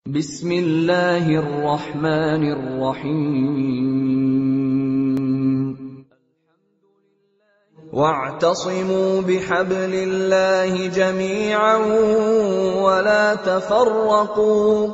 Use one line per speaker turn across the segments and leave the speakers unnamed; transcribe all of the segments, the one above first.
بسم الله الرحمن الرحيم واعتصموا بحبل الله جميعا ولا تفرقوا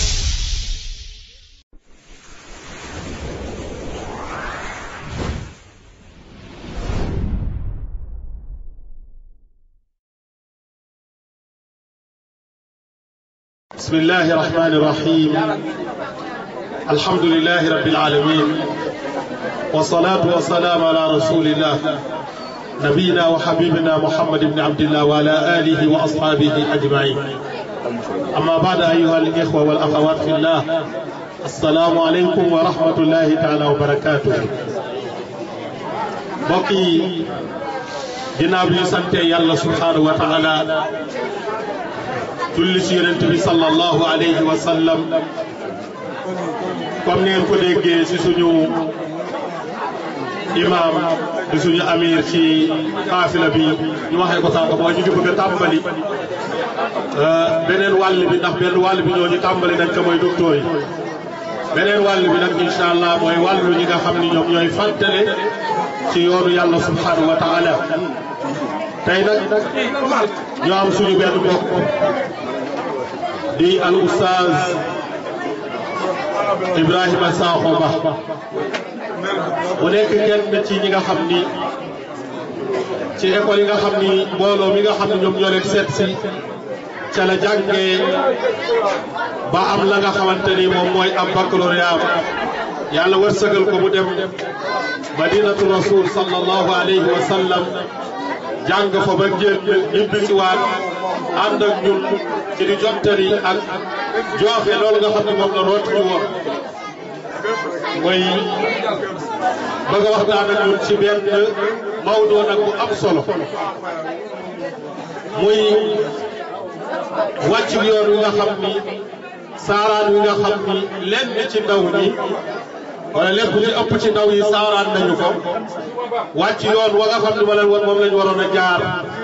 بسم الله الرحمن الرحيم الحمد لله رب العالمين والصلاة والسلام على رسول الله نبينا وحبيبنا محمد بن عبد الله وعلى آله وأصحابه أجمعين أما بعد أيها الإخوة والأخوات في الله السلام عليكم ورحمة الله تعالى وبركاته بقي ginnaaw bi ñu sante yàlla subhanahu wa taala julli ci yonent bi sallallahu alayhi wa sallam comme ni ngeen ko déggee ci suñu imam di suñu amir ci xaafila bi ñu waxee ko sànq mooy ñu ngi bëgg a tàmbali beneen wàll bi ndax benn wàll bi ñoo ñu tàmbali nañ ko mooy docteur yi beneen wàll bi nag incha allah mooy wàllu ñi nga xam ni ñoom ñooy fàttale ci yoonu yàlla subhanahu wa taala tey nag ñoo am suñu benn mbokk di al oustaz Ibrahima Sakho Ba mu nekk kenn ci ñi nga xam ni ci école yi nga xam ni mbooloo mi nga xam ni ñoom ñoo leen seet si ca la jàngee ba am la nga xamante ni moom mooy am baccalauréat yàlla wërsëgal ko mu dem madinatu rasul sallallahu alayhi wa sallam jàng fa ba génn ñibbi si waat ànd ak ñun ci di jottali ak joxe loolu nga xam ne moom la root ci woon mooy bëgg a waxtaan ak ñun ci benn mawdoo nag bu am solo muy wàcc yoon wi nga xam ni saaraan wi nga xam ni lenn ci ndaw ñi wala lépp li ëpp ci ndaw yi saaraan nañu ko wàcc yoon wa nga xam ne wala moom lañu waroon a jaar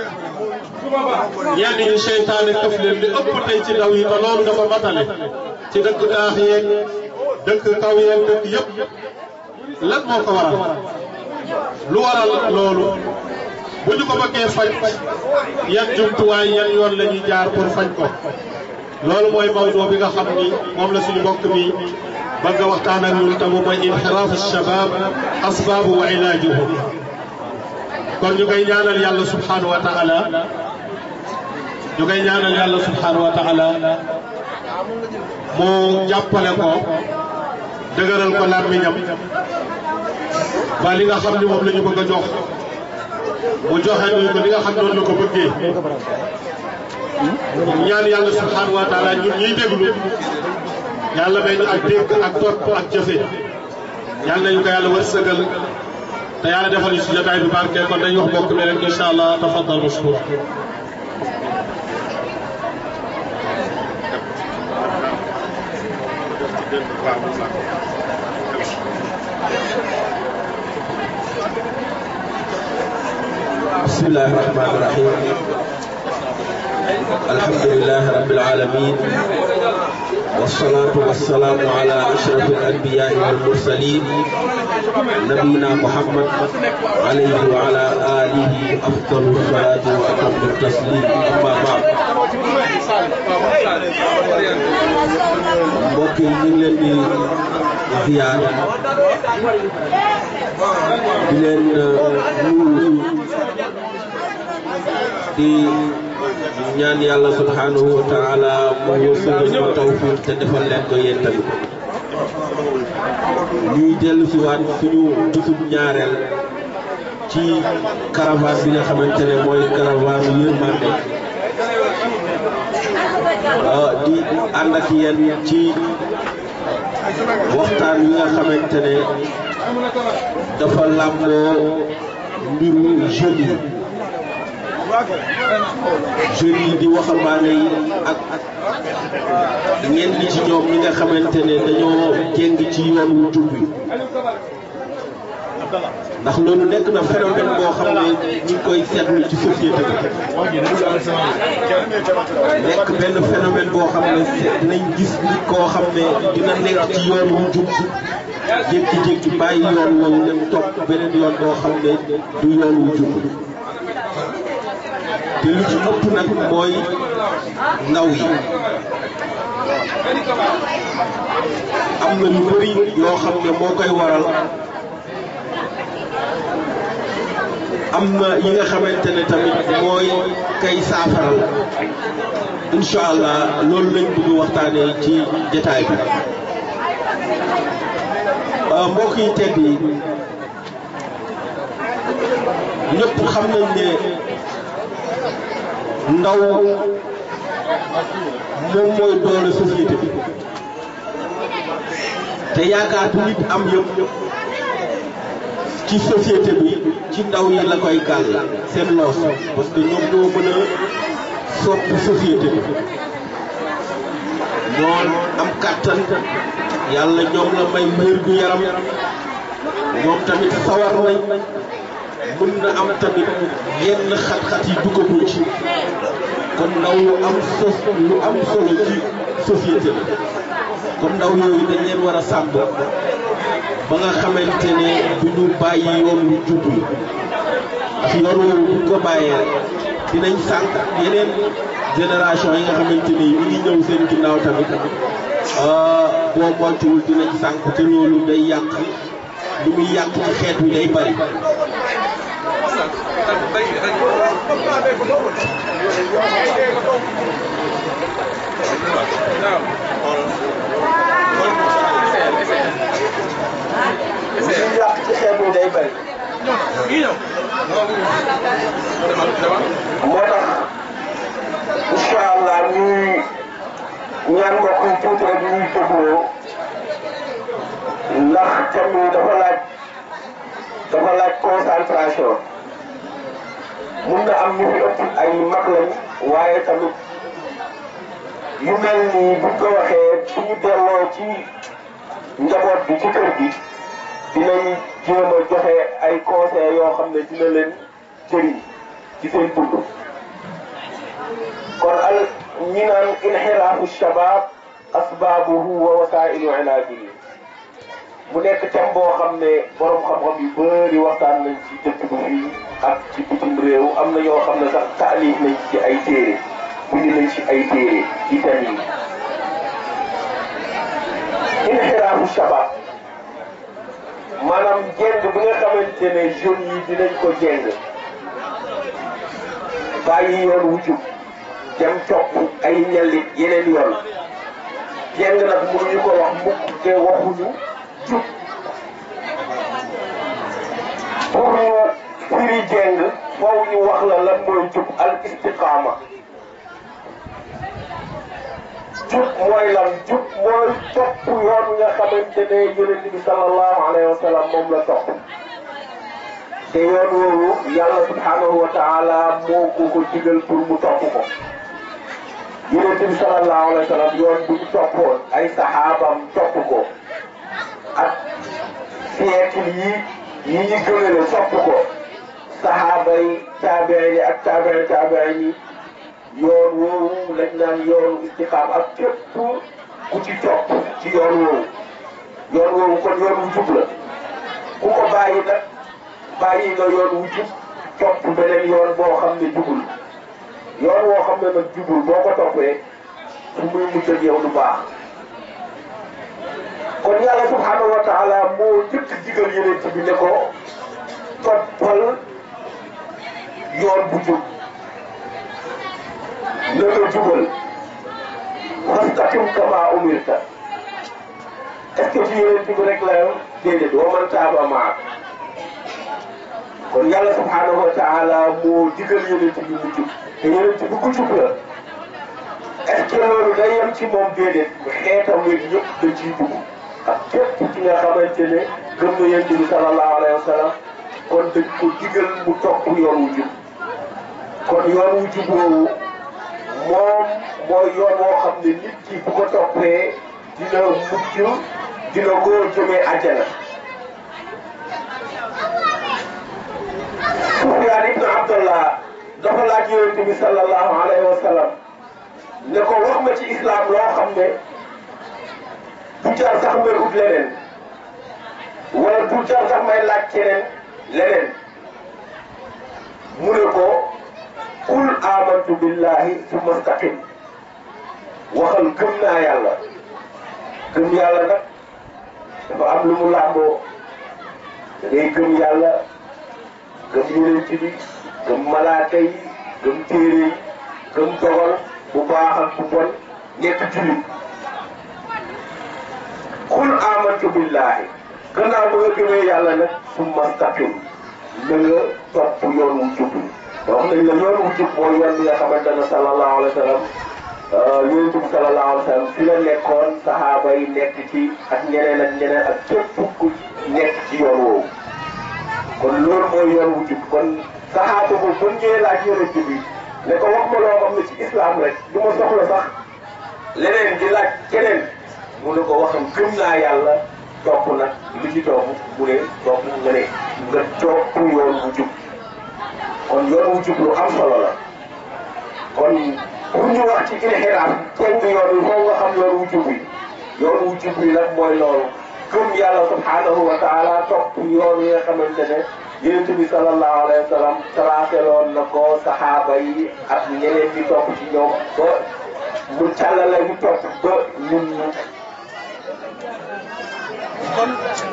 ñenn ñi seytaane këf leen li ëpp tey ci ndaw yi te loolu dafa matale ci dëkk daax yeeg dëkk kaw yeeg dëkk yëpp lan moo ko waral lu waral loolu bu ñu ko bëggee faj yan jumtuwaay yan yoon la ñuy jaar pour faj ko loolu mooy mawdoo bi nga xam ni moom la suñu mbokk mi bëgg a waxtaan ak ñun tamu mooy inxiraafu shabab asbaabu wa ilaajuhu kon ñu koy ñaanal yàlla subhanahu wa taala ñu koy ñaanal yàlla subhanahu wa taala moo jàppale ko dëgëral ko làmmiñam ba li nga xam ni moom la ñu bëgg a jox mu joxe ñu ko li nga xam noonu la ko bëggee ñaan yàlla subhanahu wa taala ñun ñuy déglu yàlla may ñu ak dégg ak topp ak jëfe yàlla nañu ko yàlla wërsëgal te yàlla defal ñu si jotaay bi barke kon dañuy wax mbokk mi rek incha allah tafaddal mashkur
بسم الله الرحمن الرحيم الحمد لله رب العالمين والصلاة والسلام على أشرف الأنبياء والمرسلين نبينا محمد عليه وعلى آله أفضل الصلاة وأتم التسليم أما بعد mbokk yi ñu ngi leen di ziyaar di leen nuyu di ñaan yàlla subhanahu wa taala mu wërsëgal ko tawfiq te defal leen ko yéen tamit ñuy dellu si waat suñu bisub ñaareel ci caravane bi nga xamante ne mooy caravane yërmande di ànd ak yéen ci waxtaan wi nga xamante ne dafa làmboo mbiru jeunes yi jeunes yi di waxambaane yi ak ñenn ci ñoom ñi nga xamante ne dañoo jéng ci yoon wu jub wi ndax loolu nekk na phénomène boo xam ne ñu ngi koy seetlu ci société bi nekk benn phénomène boo xam ne dinañ gis nit koo xam ne dina nekk ci yoon wu jub jékki-jékki bàyyi yoon woowu dem topp beneen yoon boo xam ne du yoon wu jub te lu ci ëpp nag mooy ndaw yi am na lu bëri yoo xam ne moo koy waral am na yi nga xamante ne tamit mooy kay saafaral incha allah loolu lañ bëgg waxtaanee ci jataay bi mbokk yi tedd yi ñëpp xam nañ ne ndaw moom mooy doole société bi te yaakaar bu nit am yëpp ci société bi ci ndaw yi la koy gàll seen loos parce que ñoom ñoo mën a soppi société bi ñoo am kàttan yàlla ñoom la may wér gu yaram ñoom tamit sawar nañ mën na am tamit yenn xat-xat yi duggagul ci kon ndaw lu am sos lu am solo ci société bi kon ndaw yooyu dañ leen war a sàmm ba nga xamante ne du ñu bàyyi yoon lu jub yi ndax yoon woowu buñ ko bàyyee rek dinañ sànq yeneen génération yi nga xamante ne ñu ngi ñëw seen ginnaaw tamit boo moytuwul dinañ sànq te loolu day yàq lu muy yàq ci xeet wi day bari li yàq ci xeet wi day bari moo tax incha allah ñuy ñaan mbokk yi tuuti rek ñuy dégloo ndax thème yi dafa laaj dafa laaj concentration mun na am ñu fi ëpp ay mag lañ waaye tamit yu mel nii buñ ko waxee bu ñu delloo ci njaboot bi ci kër gi dinañ jéem a joxe ay conseils yoo xam ne dina leen jëriñ ci seen dund kon al ñi naan inxiraafu shabab asbaabuhu wa wasailu ilaajihi mu nekk thème boo xam ne borom xam-xam yu bëri waxtaan nañ ci dëkk bi fii ak ci bitim réew am na ñoo xam ne sax taalif nañ ci ay téere bind nañ ci ay téere ci thème yi inxiraafu shabab maanaam jeng bi nga xamante ne jeunes yi dinañ ko jeng bàyyi yoon wu jub dem topp ay ñellit yeneen yoon jeng nag mënuñu ko wax mukk te waxuñu jub pour ñu firi jeng foofu ñu wax la lan mooy jub al istiqaama jub mooy lan jub mooy topp yoon nga xamante ne yonent bi sallallahu alayhi wa sallam moom la topp te yoon woowu yàlla subhanahu wa taala moo ko ko digal pour mu topp ko yonent bi sallallahu alayhi wa sallam yoon bu ñu toppoon ay saxaabam topp ko ak siècle yi yi ñu gënale topp ko saxaaba yi taabee yi ak taabee taabee yi yoon woowu lañ naan yoonu istiqaam ak képp ku ci topp ci yoon woowu yoon woowu kon yoon wu jub la ku ko bàyyi nag bàyyi nga yoon wu jub topp beneen yoon boo xam ne jubul yoon woo xam ne nag jubul boo ko toppee fu muy mujj ak yow du baax kon yàlla subhanahu wa taala moo njëkk digal yeneen bi ne ko toppal yoon bu jub na nga jubal fastaqim kama umirta est ce que ci yeneen bi rek la déedéet wa man taaba maak kon yàlla subhanahu wa taala moo digal yeneen bi mu jub te yeneen bi ku jub la est ce que loolu day yem ci moom déedéet xeetam wi ñëpp da ciy dugg ak képp ci nga xamante ne gëm na yonent bi sallallahu alayhi wa sallam kon dañ ko digal mu topp yoon wu jub kon yoon wu jub woowu moom mooy yoon woo xam ne nit ki bu ko toppee dina mucc dina ko jëmee àjjana Sufyaan ibnu Abdallah dafa laaj yonent bi sallallahu alayhi wa sallam ne ko wax ma ci islam loo xam ne du jar sax may ut leneen wala du jar sax may laaj keneen leneen mu ne ko qul amantu billahi summa staqim waxal gëm naa yàlla gëm yàlla nag dafa am lu mu làmboo da ngay gëm yàlla gëm yonent bi gëm malaaka yi gëm téere yi gëm dogal bu baax ak bu bon nekk jullit qul amantu billahi gannaaw ba nga gëmee yàlla nag summa staqim na nga topp yoon wu jub te wax nañ la yoon wu jub mooy yoon bi nga xamante ne sallallahu alayhi wa sallam yonent bi sallallahu alayhi wa sallam fi la nekkoon saxaaba yi nekk ci ak ñeneen ak ñeneen ak képp ku nekk ci yoon woowu kon loolu mooy yoon wu jub kon saxaaba boobu bu ñëwee laaj yonent bi ne ko wax ma loo xam ne ci islam rek du ma soxla sax leneen di laaj keneen mu ne ko waxam gëm naa yàlla topp nag lu ci topp mu ne topp nga ne nga topp yoon wu jub kon yoon wu jub lu am solo la kon pour ñu wax ci inxiraaf teng yoon wi foofu nga xam yoon wu jub yi yoon wu jub yi nag mooy loolu gëm yàlla subhanahu wa taala topp yoon yi nga xamante ne yonent bi sallallahu alayhi wa sallam tracé loon na ko saxaaba yi ak ñeneen ñi topp ci ñoom ba mu càllale ñu topp ba ñun ñu
kon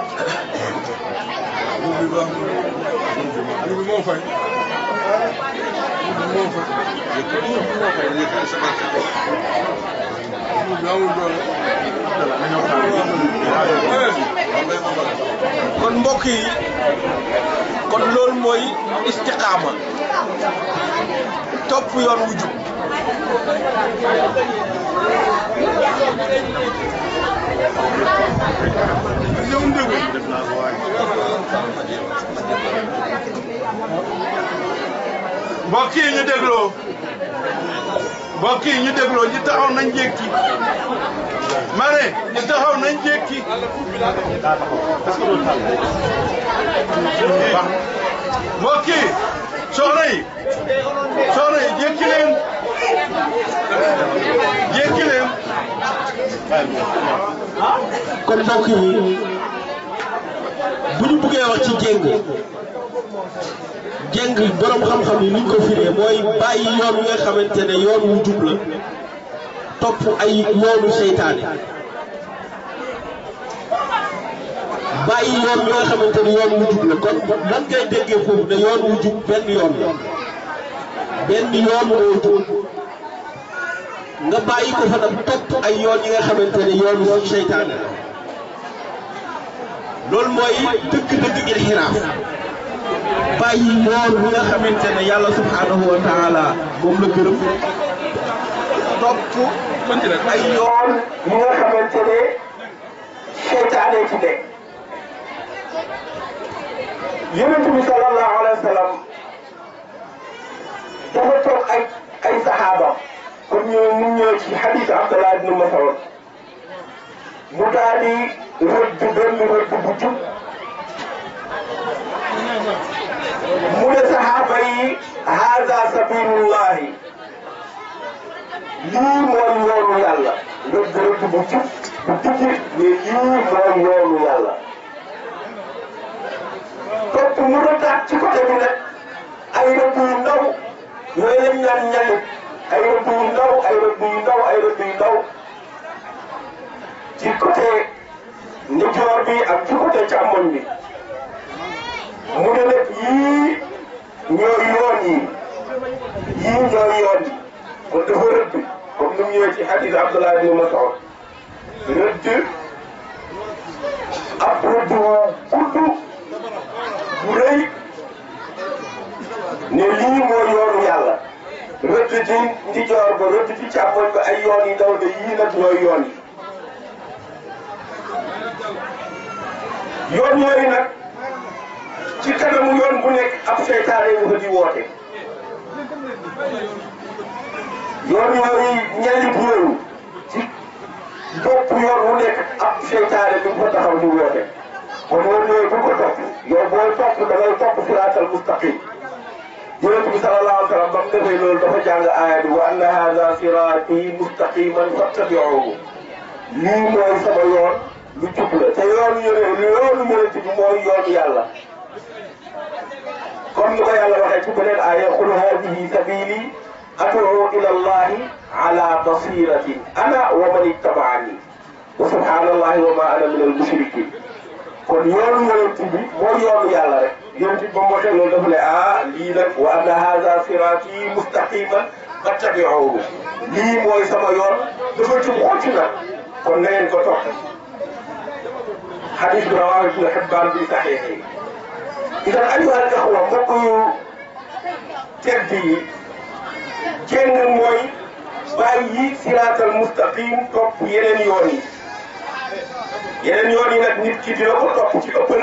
bi baax na bi moo fay moo fay amul doole kon mbokk yi kon loolu mooy istiqaama topp yoon wu jub ñëw ndëgu mbokk yi ñu dégloo mbokk yi ñu dégloo ñi taxaw nañ jékki ma ne ñi taxaw nañ jékki mbokk yi soxna yi soxna yi jékki leen jékki leen
kon mbokk yi bu ñu buggee wax ci jéng jéng borom xam-xam yi ni ñu ko firee mooy bàyyi yoon wi nga xamante ne yoon wu jub la topp ay yoonu seytaane bàyyi yoon wi nga xamante ne yoon wu jub la kon lan ngay déggee foofu ne yoon wu jub benn yoon la benn yoon moo jub nga bàyyi ko fa nag topp ay yoon yi nga xamante ne yoon wu seytaane la loolu mooy dëgg-dëgg inxiraaf bàyyi yoon wi nga xamante ne yàlla subhanahu wa taala moom la gërëm topp ay yoon
yoon yi nga xamante ne seytaane ci nekk yonent bi sallallahu alayhi wa sallam dafa toog ay ay saxaaba comme ñu mu ñëw ci xadiis Abdallah ibn Mas'ud mu daal di rëdd benn rëdd bu jub mu ne saxaaba yi haada sabilullahi lii mooy yoonu yàlla rëdd rëdd bu jub bu jubbi mais lii mooy yoonu yàlla topp mu rëddaat ci côté bi nag ay rëdd yu ndaw yooyu lañ naan ñalit ay rëdd yu ndaw ay rëdd yu ndaw ay rëdd yu ndaw ci côté ndijoor bi ak ci côté càmmoñ bi mu ne nag yii ñooy yoon yi yii ñooy yoon yi kon dafa rëdd comme ni mu ñëwee ci hadis Abdullah ibn Mas'ud rëdd ab rëdd wu gudd bu rëy ne lii mooy yoonu yàlla rëdd ci ndijoor ba rëdd ci càmmoñ ba ay yoon yi ndaw de yii nag ñooy yoon yi yoon yooyu nag ci kanamu yoon bu nekk ab seytaane nga fa di woote yoon yooyu ñalit yooyu ci bopp yoon bu nekk ab seytaane bi nga fa taxaw di woote kon yoon yooyu bu ko topp yow booy topp da ngay topp siraatal mustaqim yonent bi sallallahu alayhi wa sallam ba mu defee loolu dafa jàng aaya bi wa anna hada siraati mustaqiman fattabiuhu lii mooy sama yoon lu jub la te yoonu yone yoonu yonent bi mooy yoonu yàlla comme ni ko yàlla waxee ci beneen aaya qul hadihi sabili ad'u ila allahi ala basiratin ana wa man ittabaani wa subhanallahi wa ma ana min al mushrikin kon yoonu yonent bi mooy yoonu yàlla rek yonent bi ba mu waxee loolu dafa ne ah lii nag wa anna hada sirati mustaqiman fattabi'uhu lii mooy sama yoon dafa jub xocc na kon na ngeen ko topp xadis bi rawaahu ibnu Hibbaan bi saxiix yi idan ayyuha al ixwa mbokk yu tedd yi jéng mooy bàyyi siraatal mustaqim topp yeneen yoon yi yeneen yoon yi nag nit ki dina ko topp ci ëppal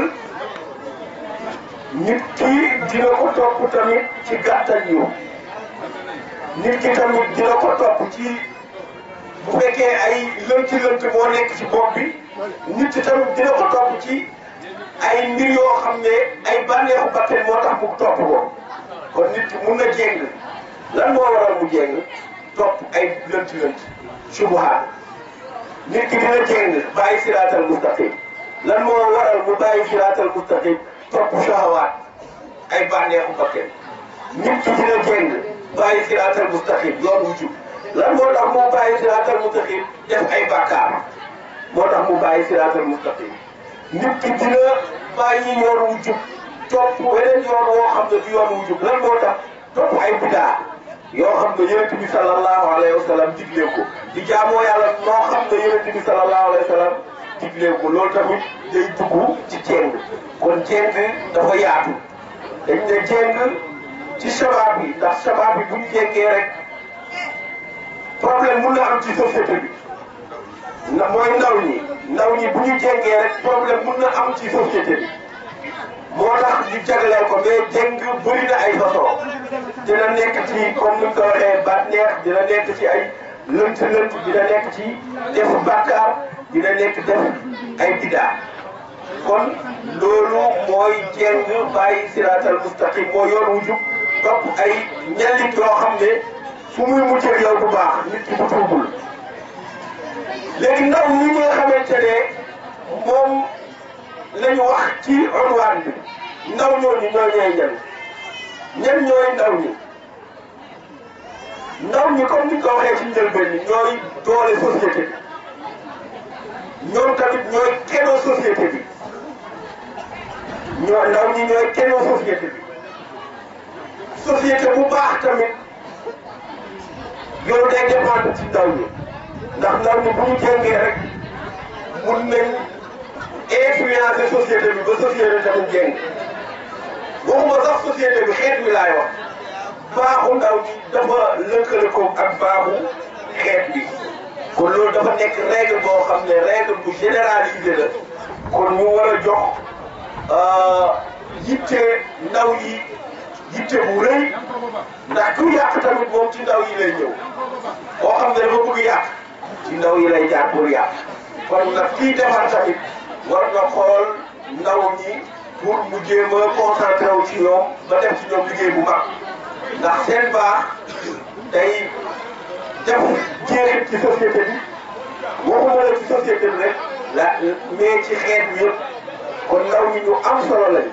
nit ki dina ko topp tamit ci gàttal yu nit ki tamit dina ko topp ci bu fekkee ay lënt-lënt moo nekk ci bopp bi nit ki tamit dina ko topp ci ay mbir yoo xam ne ay bànneexu bakkan moo tax mu topp ko kon nit ki mun na jéng lan moo waral mu jéng topp ay lënt-lënt subuhaat nit ki dina jéng bàyyi siraatal mustaqim lan moo waral mu bàyyi siraatal mustaqim topp shahawaat ay bànneexu bakkan nit ki dina jéng bàyyi siraatal mustaqim yoon wu jub lan moo tax mu bàyyi siraatal mustaqim def ay bàkkaar moo tax mu bàyyi siraatal mustaqim nit ki dina bàyyi yoon wu jub topp weneen yoon woo xam ne du yoon wu jub lan moo tax topp ay bidaa yoo xam ne yonent bi sallallahu alayhi wa sallam digle ko di jaamoo yàlla noo xam ne yonent bi sallallahu alayhi wa sallam digle ko loolu tamit day dugg ci jéng kon jéng dafa yaatu dañ ne jéng ci sabab yi ndax sabab yi bu ñu jéngee rek problème mun na am ci société bi na mooy ndaw ñi ndaw ñi bu ñu jéngee rek problème mun na am ci société bi moo tax ñu jagleel ko mais jéng bëri na ay façon dina nekk ci comme ni ñu ko waxee baat neex dina nekk ci ay lënt lënt dina nekk ci def bàkkaar dina nekk def ay bidaa kon loolu mooy jéng bàyyi siraatal mustaqim moo yoon wu jub topp ay ñellit yoo xam ne fu muy mujjee yow bu baax nit ki bu tuubul léegi ndaw ñi nga xamante ne moom lañu wax ci unwaan bi ndaw ñooñu ñooy ñooy ñan ñan ñooy ndaw ñi ndaw ñi comme ni ko waxee ci njëlbeen ñi ñooy doole société bi ñoom tamit ñooy kenoo société bi ñoo ndaw ñi ñooy kenoo société bi société bu baax tamit yow day dépendre ci ndaw ñi ndax ndaw ñi bu ñu jéngee rek mun nañ influencer société bi ba société tamit jéng waxuma sax société bi xeet bi laay wax baaxu ndaw ñi dafa lëkkale ko ak baaxu xeet bi kon loolu dafa nekk règle boo xam ne règle bu généralisé la kon ñu war a jox yitte ndaw yi yitte bu rëy ndax ku yàq tamit moom ci ndaw yi lay ñëw boo xam ne dafa bëgg yàq ci ndaw yi lay jaar pour yàq kon nag kii defar tamit war na xool ndaw ñi pour mu jéem a concentré wu ci ñoom ba def ci ñoom liggéey bu mag ndax seen baax day def jeexit ci société bi waxuma la ci société bi rek la mais ci xeet bi yëpp kon ndaw ñi ñu am solo lañ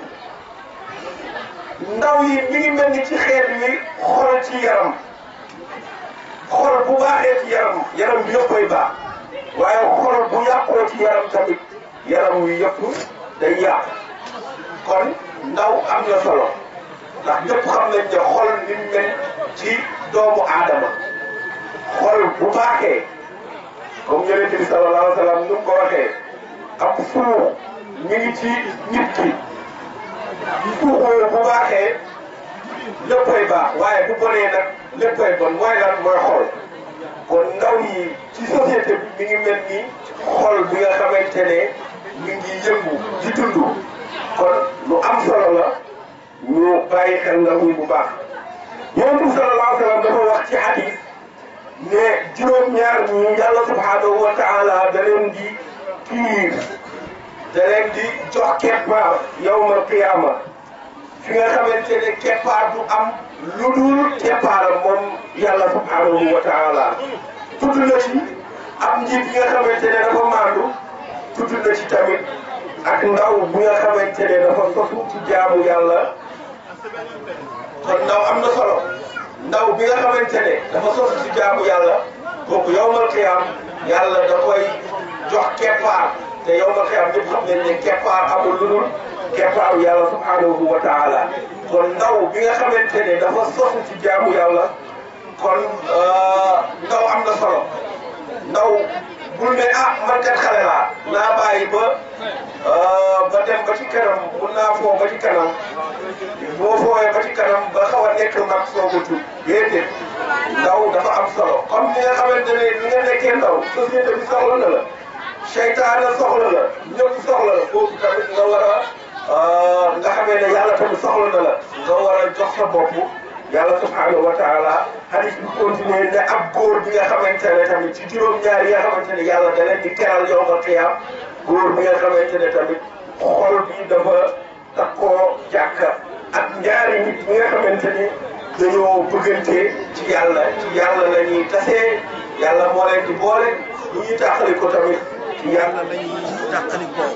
ndaw yi mi ngi mel ni ci xeet wi xol ci yaram xol bu baaxee ci yaram yaram bi yëpp koy baax waaye xol bu yàqoo ci yaram tamit yaram wi yëpp day yàq kon ndaw am na solo ndax ñëpp xam nañ ne xol ni mu mel ci doomu aadama xol bu baaxee comme yonent bi sallallahu alayhi wa sallam nu mu ko waxee ab suux mi ngi ci nit ki suuxoo bu baaxee léppay baax waaye bu bonee nag léppay bon mooy lan mooy xol kon ndaw yi ci société bi mi ngi mel ni xol bi nga xamante ne mi ngi yëngu di dund kon lu am solo la ñu bàyyi xel ndaw ñi bu baax yonent bi sallallahu alayhi wa sallam dafa wax ci hadis ne juróom-ñaar ñi yàlla subhanahu wa taala da leen di kiir da leen di jox keppaar yawmal qiyaama fi nga xamante ne keppaar du am lu dul keppaaram moom yàlla subhanahu wa taala tudd na ci am njiit bi nga xamante ne dafa maandu tudd na ci tamit ak ndaw bi nga xamante ne dafa sosu ci jaamu yàlla kon ndaw am na solo ndaw bi nga xamante ne dafa sosu ci jaamu yàlla kooku yowmal qiyaam yàlla da koy jox keppaar te yowmal qiyaam ñëpp xam nañ ne keppaar amul lu dul keppaaru yàlla subhanahu wa taala kon ndaw bi nga xamante ne dafa sosu ci jaamu yàlla kon ndaw am na solo ndaw bul ne ah man kat xale laa naa bàyyi ba ba dem ba ci kanam mun naa foo ba ci kanam boo foowee ba ci kanam ba xaw a nekk mag soog a tudd déedéet ndaw dafa am solo comme ni nga xamante ne ni nga nekkee ndaw société bi soxla na la seytaane soxla la ñëpp soxla la foofu tamit nga war a nga xamee ne yàlla tamit soxla na la nga war a jox sa bopp yàlla subhanahu wa taala hadis bi continué ne ab góor bi nga xamante ne tamit ci juróom-ñaar yi nga xamante ne yàlla da leen di keral yowmal qiyaam góor bi nga xamante ne tamit xol bi dafa takkoo jàkka ak ñaari nit ñi nga xamante ni dañoo bëggante ci yàlla ci yàlla la ñuy tasee yàlla moo leen di boole bu ñuy tàqali ko tamit ci yàlla la ñuy tàqali ko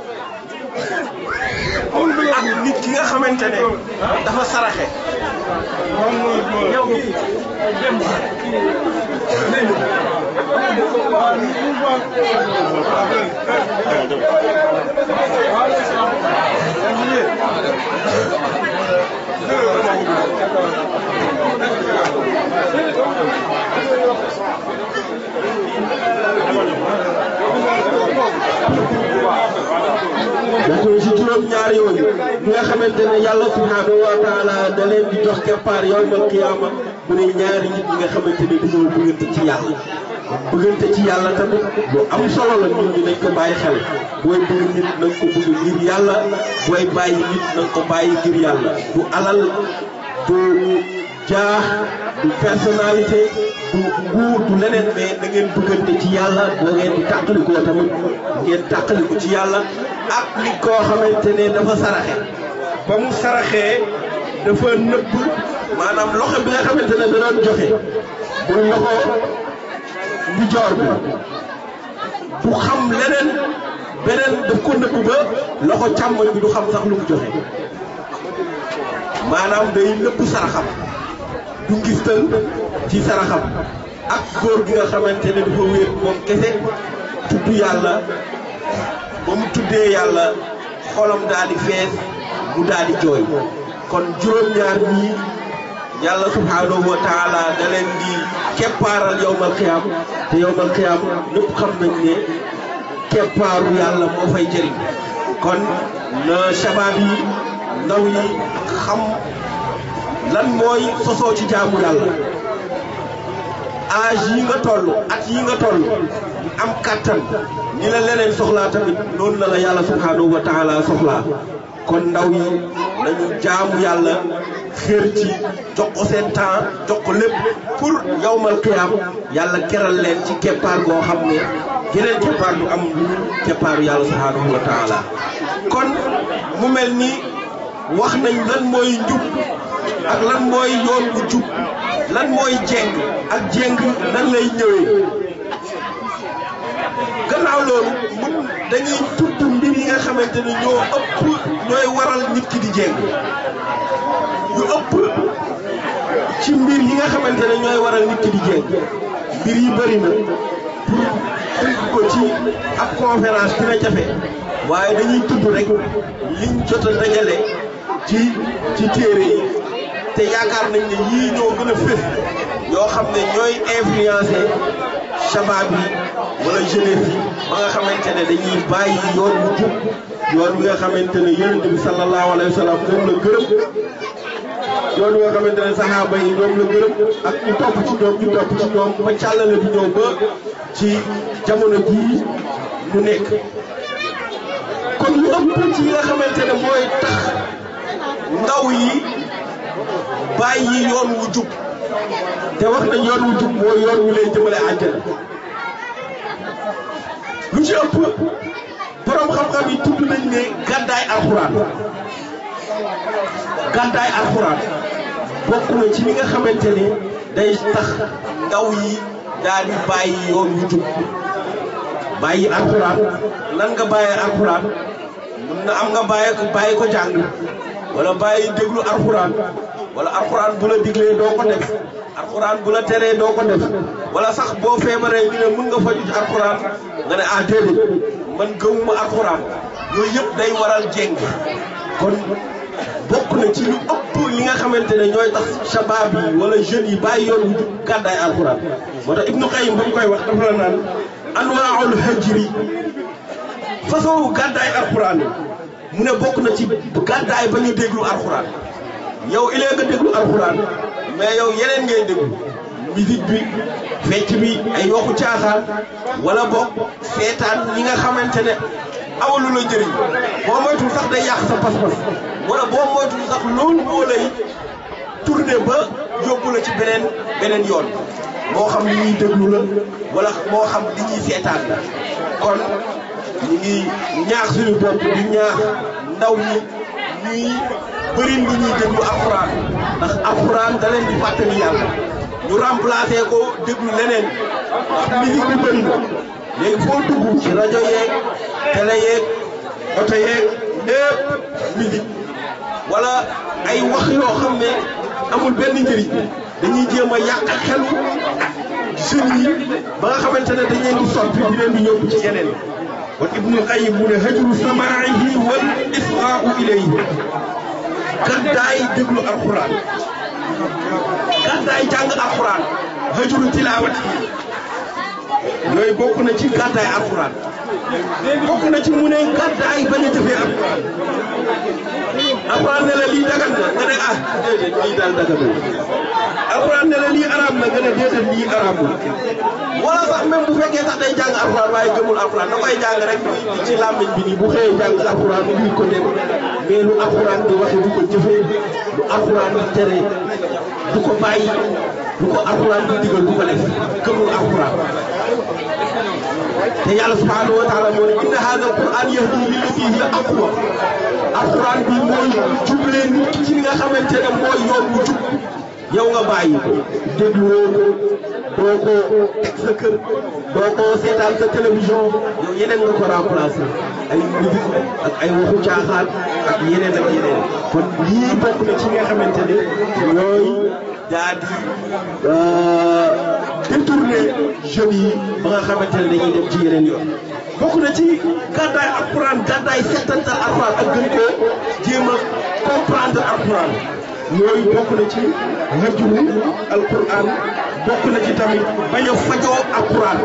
ak nit ki nga xamante ne dafa saraxe yow
dañu si juróom-ñaar yooyu bi nga xamante ne yàlla subhanahu wa taala da leen di jox keppaar yawmal qiyaama mu ne ñaari nit ñi nga xamante ne dañoo bëggante ci yàlla bëggante ci yàlla tamit lu am solo la nit ñi nañ ko bàyyi xel booy bëgg nit na nga ko bëgg ngir yàlla booy bàyyi nit na nga ko bàyyi ngir yàlla du alal du jaax du personnalité du nguur du leneen mais da ngeen bëggante ci yàlla da ngeen di tàqalikoo tamit ngeen tàqaliku ci yàlla ak nit koo xamante ne dafa saraxe ba mu saraxee dafa nëbb maanaam loxo bi nga xamante ne da doon joxe muy loxo ndi joor bi du xam leneen beneen daf ko nëbb ba loxo càmmoñ bi du xam sax lu mu joxe maanaam day nëbb saraxam du ngistal ci saraxam ak góor gi nga xamante ne dafa wéet moom kese tudd yàlla ba mu tuddee yàlla xolam daal di fees mu daal di jooy kon juróom-ñaar ñii yàlla subhanahu wa taala da leen di keppaaral yowmal xiyaam te yowmal xiyaam ñëpp xam nañ ne keppaaru yàlla moo fay jëriñ kon na shabaab yi ndaw yi xam lan mooy sosoo ci jaamu yàlla âge yi nga toll at yi nga toll am kàttan ni la leneen soxlaa tamit noonu la la yàlla subhanahu wa taala soxlaa kon ndaw yi nañu jaamu yàlla xër ci jox ko seen temps jox ko lépp pour yawmal qiyaam yàlla keral leen ci keppaar goo xam ne geneen keppaar du am lu keppaaru yàlla subhanahu wa taala kon mu mel ni wax nañ lan mooy njub ak lan mooy yoon bu jub lan mooy jeng ak jeng nan lay ñëwee gannaaw loolu mun dañuy tudd mbir yi nga xamante ne ñoo ëpp ñooy waral nit ki di jeng yu ëpp ci mbir yi nga xamante ne ñooy waral nit ki di jeng mbir yi bëri na pour tënk ko ci ab conférence dina jafe waaye dañuy tudd rek liñ jot a dajale ci ci téere yi te yaakaar nañ ne yii ñoo gën a fés yoo xam ne ñooy influencé shabaab yi wala jeunesse yi ba nga xamante ne dañuy bàyyi yoon bu jub yoon wi nga xamante ne yonent bi sallallahu alayhi wa sallam moom la gërëm yoon wi nga xamante ne saxaaba yi ñoom la gërëm ak ñu topp ci ñoom ñu topp ci ñoom ba càllale bi ñëw ba ci jamono jii ñu nekk kon lu ëpp ci yi nga xamante ne mooy tax ndaw yi bàyyi yoon wu jub te wax nañ yoon wu jub mooy yoon wu lay jëmale àjjana lu ci ëpp borom xam-xam yi tudd nañ ne gàddaay alxuraan
gàddaay alxuraan bokk na ci li nga xamante ne day tax ndaw yi daal di bàyyi yoon wu jub bàyyi alxuraan nan nga bàyyi alxuraan mun na am nga bàyyi ko bàyyi ko jàng wala bàyyi déglu alxuraan wala alxuraan bu la diglee doo ko def alxuraan bu la teree doo ko def wala sax boo feebaree ñu ne mun nga faju ci alxuraan nga ne ah déedéet man gëmuma alxuraan yooyu yëpp day waral jéng kon bokk na ci lu ëpp li nga xamante ne ñooy tax shabaab yi wala jeunes yi bàyyi yoon wu jub gàddaay alxuraan moo tax ibnu qayyim ba mu koy wax dafa la naan anwaaul hajri façon gàddaay alxuraan yi mu ne bokk na ci gàddaay ba ñu déglu alxuraan yow ilee nga déglu alxuraan mais yow yeneen ngay déglu musique bi fecc bi ay waxu caaxaan wala bokk seetaan ñi nga xamante ne awalu la njëriñ boo moytul sax day yàq sa pas-pas wala boo moytul sax loolu moo lay tourné ba yóbbu la ci beneen beneen yoon moo xam li ñuy déglu la wala moo xam li ñuy seetaan la kon ñu ngi ñaax suñu bopp di ñaax ndaw ñi ñuy bëri lu ñuy déglu alxuraan ndax alxuraan da leen di fàttali yàlla ñu remplacé ko déglu leneen ndax musique bi bëri na léegi foo dugg ci rajo yeeg télé yeeg oto yeeg lépp musique wala ay wax yoo xam ne amul benn njëriñ dañuy jéem a yàq xelu jeunes yi ba nga xamante ne dañ leen di soppi di leen di yóbbu ci yeneen kon Ibnul Qayyim mu ne hajru samaa'ihi wal israa'u ilayhi gàddaay déglu alxuraan gàddaay jàng alxuraan hajru tilaawati yooyu bokk na ci gàddaay alxuraan bokk na ci mu ne gàddaay bañ a jëfee alxuraan alxuraan ne la lii dagan na nga ne ah déedéet lii daal daganul alxuraan ne la lii araam na nga ne déedéet lii araamul wala sax même bu fekkee sax day jàng alxuraan waaye gëmul alxuraan da koy jàng rek ci làmmiñ bi nii bu xëyee jàng alxuraan mu ngi ko dem mais lu alxuraan di waxe du ko jëfee lu alxuraan di tere du ko bàyyi du ko alxuraan di digal du ko def gëmul alxuraan te yàlla subhanahu wa taala moo ne inna hada alquran yahdi lillati hiya aqwa alquran bi mooy jublee nit ki ci li nga xamante ne mooy yoon bu jub yow nga bàyyi ko dégluwoo ko doo ko teg sa kër doo ko seetaan sa télévision yow yeneen nga ko remplacé ay musique ak ay waxu caaxaan ak yeneen ak yeneen kon lii bokk na ci nga xamante ne ñooy daa di détourné jeunes yi ba nga xamante ne dañuy dem ci yeneen yoon bokk na ci gàddaay alquran gàddaay settantal alquran ak gën koo jéem a comprendre alquran yooyu bokk na ci hajru alquran bokk na ci tamit bañ a fajoo alquran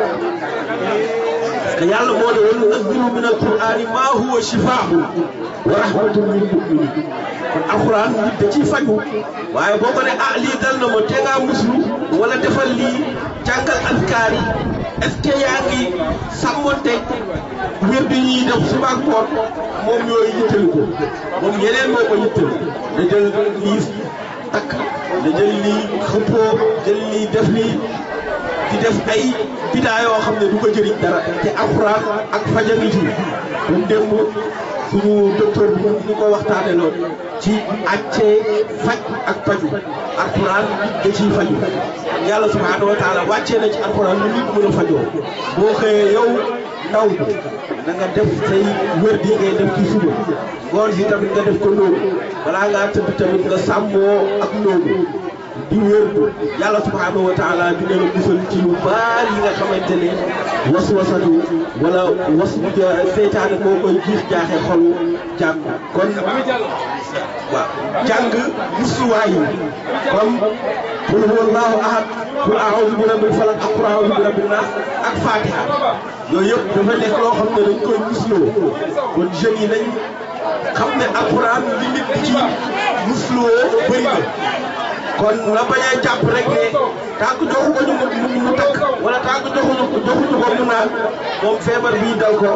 parce que yàlla moo ne wa nunazzilu min alqurani ma huwa shifaa'un wa rahmatun lil mu'minin kon alquran nit da ciy faju waaye boo ko ne ah lii dal na ma te ngaa muslu wala defal lii jàngal askar yi est-ce que yaa ngi sàmmonte wér bi ñuy def suba ak ngoon moom yooyu yittali ko moom yeneen moo ko yittali da jël lii takk da jël lii xëppoo jël lii def lii di def ay bidaa yoo xam ne du ko jëriñ dara te alxuraan ak fajani ci kon démb suñu docteur bi ñu ko waxtaane loon ci accee faj ak paju alxuraan da ciy faju yàlla subhaanahu wa taala wàccee na ci alxuraan lu nit mën a fajoo boo xëyee yow ndaw bi na nga def say wér di ngay def ci suba ngoon si tamit nga def ko nóobu balaa ngaa tëdd tamit nga sàmmoo ak nóobu di wér yàlla subhaanahu wa taala dina la musal ci lu baar yi nga xamante ne waswasatu wala was seytaane moo koy jiix jaaxe xolu jàng kon waaw jàng musuwaay yi comme qul huwa allahu ahad qul a'udhu bi rabbil falaq ak qul a'udhu bi rabbin nas ak fatiha yooyu yëpp dafa nekk loo xam ne dañ koy musloo kon jeunes yi nañ xam ne alquran li nit ci musloo bëri na kon la bañ a jàpp rek ne tànk joxu ko ñu mu mu takk wala tànk joxuñu ko joxuñu ko mu naan moom feebar bii dal ko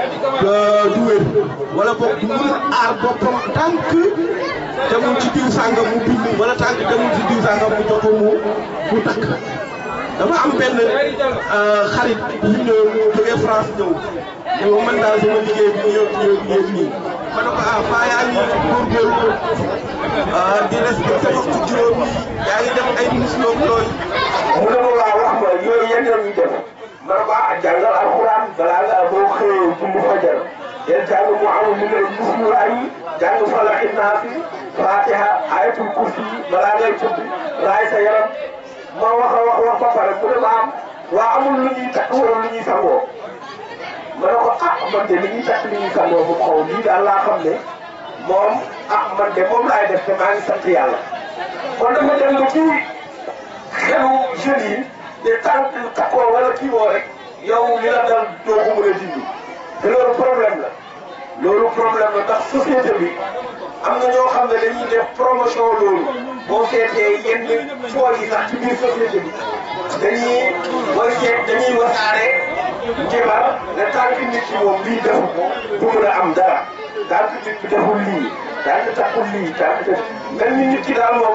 du wér wala boog du mënul aar boppam tànk demul ci diw sàngam mu bind wala tànk demul ci diw sàngam mu jox ko mu mu takk dama am benn xarit bu ñëw jógee France ñëw ne ma man daal sama liggéey bi ñëw ñëw ñëw nii ma ne ko ah faa yaa ngi góorgóorlu di respecté waxtu juróom yi yaa ngi def ay musloo yooyu
mu ne ma waa wax ma yooyu yenn la ñuy def ma ne ko ah jàngal alxuraan balaa nga boo xëyee julli fajar del jàng mu amul mu ne bismillah yi jàng falaqi naasi fatiha ayatul kursi yi balaa ngay tëdd raay sa yaram ma wax a wax wax ba pare mu ne ma am waa amul lu ñuy takk wala lu ñuy sangoo ma ne ko ah man de li ñuy takk li ñuy sangoo bu xaw lii daal laa xam ne moom ah man de moom laay def te maa ngi sant yàlla kon dafa dem ba ci xelu jeunes yi te tànk takkoo wala kii woo rek yow li la dal doo ko mën a dindi te loolu problème la loolu problème la ndax société bi am na ñoo xam ne dañuy def promotion loolu boo seetee yenn tool yi sax ci biir société bi dañuy booy seet dañuy wasaare njibar ne tànk nit ki moom lii defu ko du mën a am dara tànk nit ki deful lii tànk takkul lii tànk def mel ni nit ki daal moom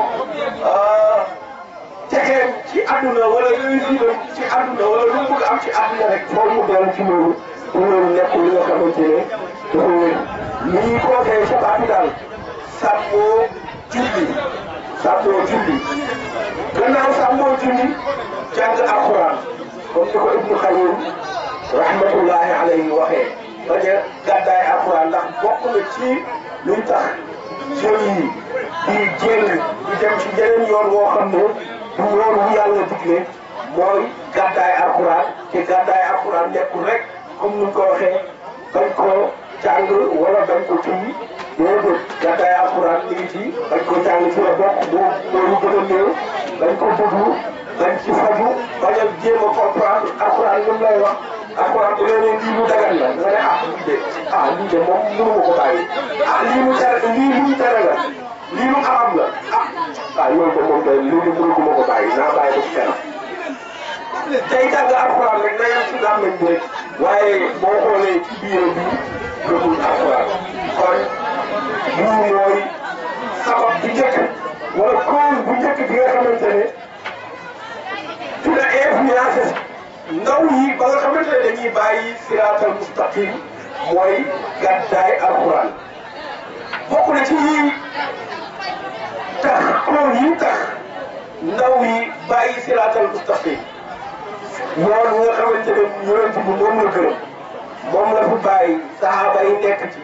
texeem ci àdduna wala réussir ci àdduna wala lu mu bëgg am ci àdduna rek foofu mu dellu ci loolu te loolu nekkul li nga xamante ne dafa wér li ñuy conseillé sabab bi daal sàmmoo julli sàmmoo julli gannaaw sàmmoo julli jàng alxuraan comme ni ko Ibnu Xayyim rahmatullahi alayhi waxee bañ a gàddaay alxuraan ndax bokk na ci luy tax jeunes yi di jéng di dem ci yeneen yoon woo xam ne du yoon wu yàlla digle mooy gàddaay alxuraan te gàddaay alxuraan nekkul rek comme ni ñu ko waxee bañ ko jàng wala bañ ko kii déedéet gàddaay alxuraan mi ngi ci bañ ko jàng ci la bokk boo loolu gën a néew bañ ko déglu bañ ci faju bañ a jéem a comprendre alxuraan li mu lay wax alxuraan bu leen lii lu dagan la nga ne ah lii de ah lii de moom mënu ma ko bàyyi ah lii lu tere lii lu ñu tere la lii lu xaram la ah ah yooyu de moom de lii lu mënu ma ko bàyyi naa bàyyi ko ci kanam tey jàng alxuraan rek na yem ci làmmiñ bi rek waaye boo xoolee ci biir bi gëmul alxuraan kon lii mooy sabab bu njëkk wala cause bu njëkk bi nga xamante ne ci la influence ndaw yi ba nga xamante ne dañuy bàyyi siraatal mustaqim mooy gàddaay alxuraan bokk na ci yi tax cause yi tax ndaw yi bàyyi siraatal mustaqim yoon wi nga xamante ne yonent bi moom la gërëm moom la fi bàyyi saxaaba yi nekk ci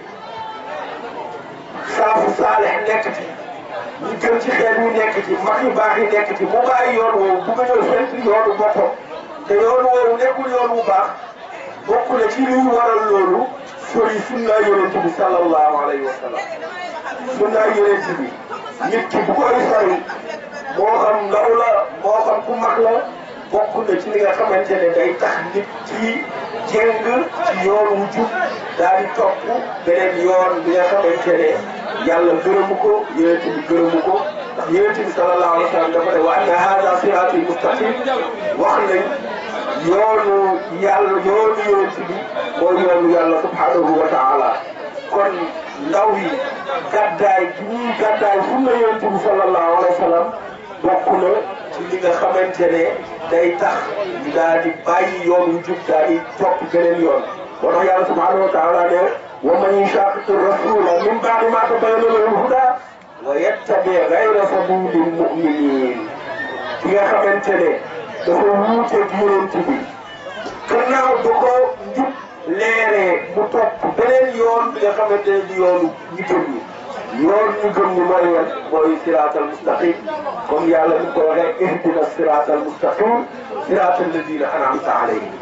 saafu saalex nekk ci ñu gën ci xeet yi nekk ci mag yu baax yi nekk ci mu bàyyi yoon woowu bu nga ñëw fent yoonu boppam te yoon woowu nekkul yoon wu baax bokk na ci liy waral loolu sori sunna yonent bi sallallahu alayhi wa sallam sunna yonent bi nit ki bu koy sori moo xam ndaw la moo xam ku mag la bokk na ci li nga xamante ne day tax nit ci jéng ci yoon wu jub daal di topp beneen yoon bi nga xamante ne yàlla gërëmu ko yonent bi gërëmu ko ndax yonent bi sallallahu alayhi wa sallam dafa ne wa anna hada sirati mustaqim wax nañ yoonu yàlla yoonu yonent bi mooy yoonu yàlla subhanahu wa taala kon ndaw yi gàddaay gi ñuy gàddaay sunna yonent bi sallallahu alayhi wa sallam bokk na ci li nga xamante ne day tax ñu daal di bàyyi yoon wu jub daal di topp beneen yoon moo tax yàlla subhanahu wa taala ne wa man yushaqiqi rasula min ba'di ma tabayyana lahu al-huda wa yattabi ghayra sabili al-mu'minin ki nga xamante ne dafa wuuteeg yonent bi gannaaw ba ko njub leeree mu topp beneen yoon bi nga xamante ne di yoonu ñu gëm ñi yoon ñu gëm ñi mooy yan mooy siraatal mustaqim comme yàlla ni ko waxee ihdina siraatal mustaqim siraatal ladina an'amta alayhim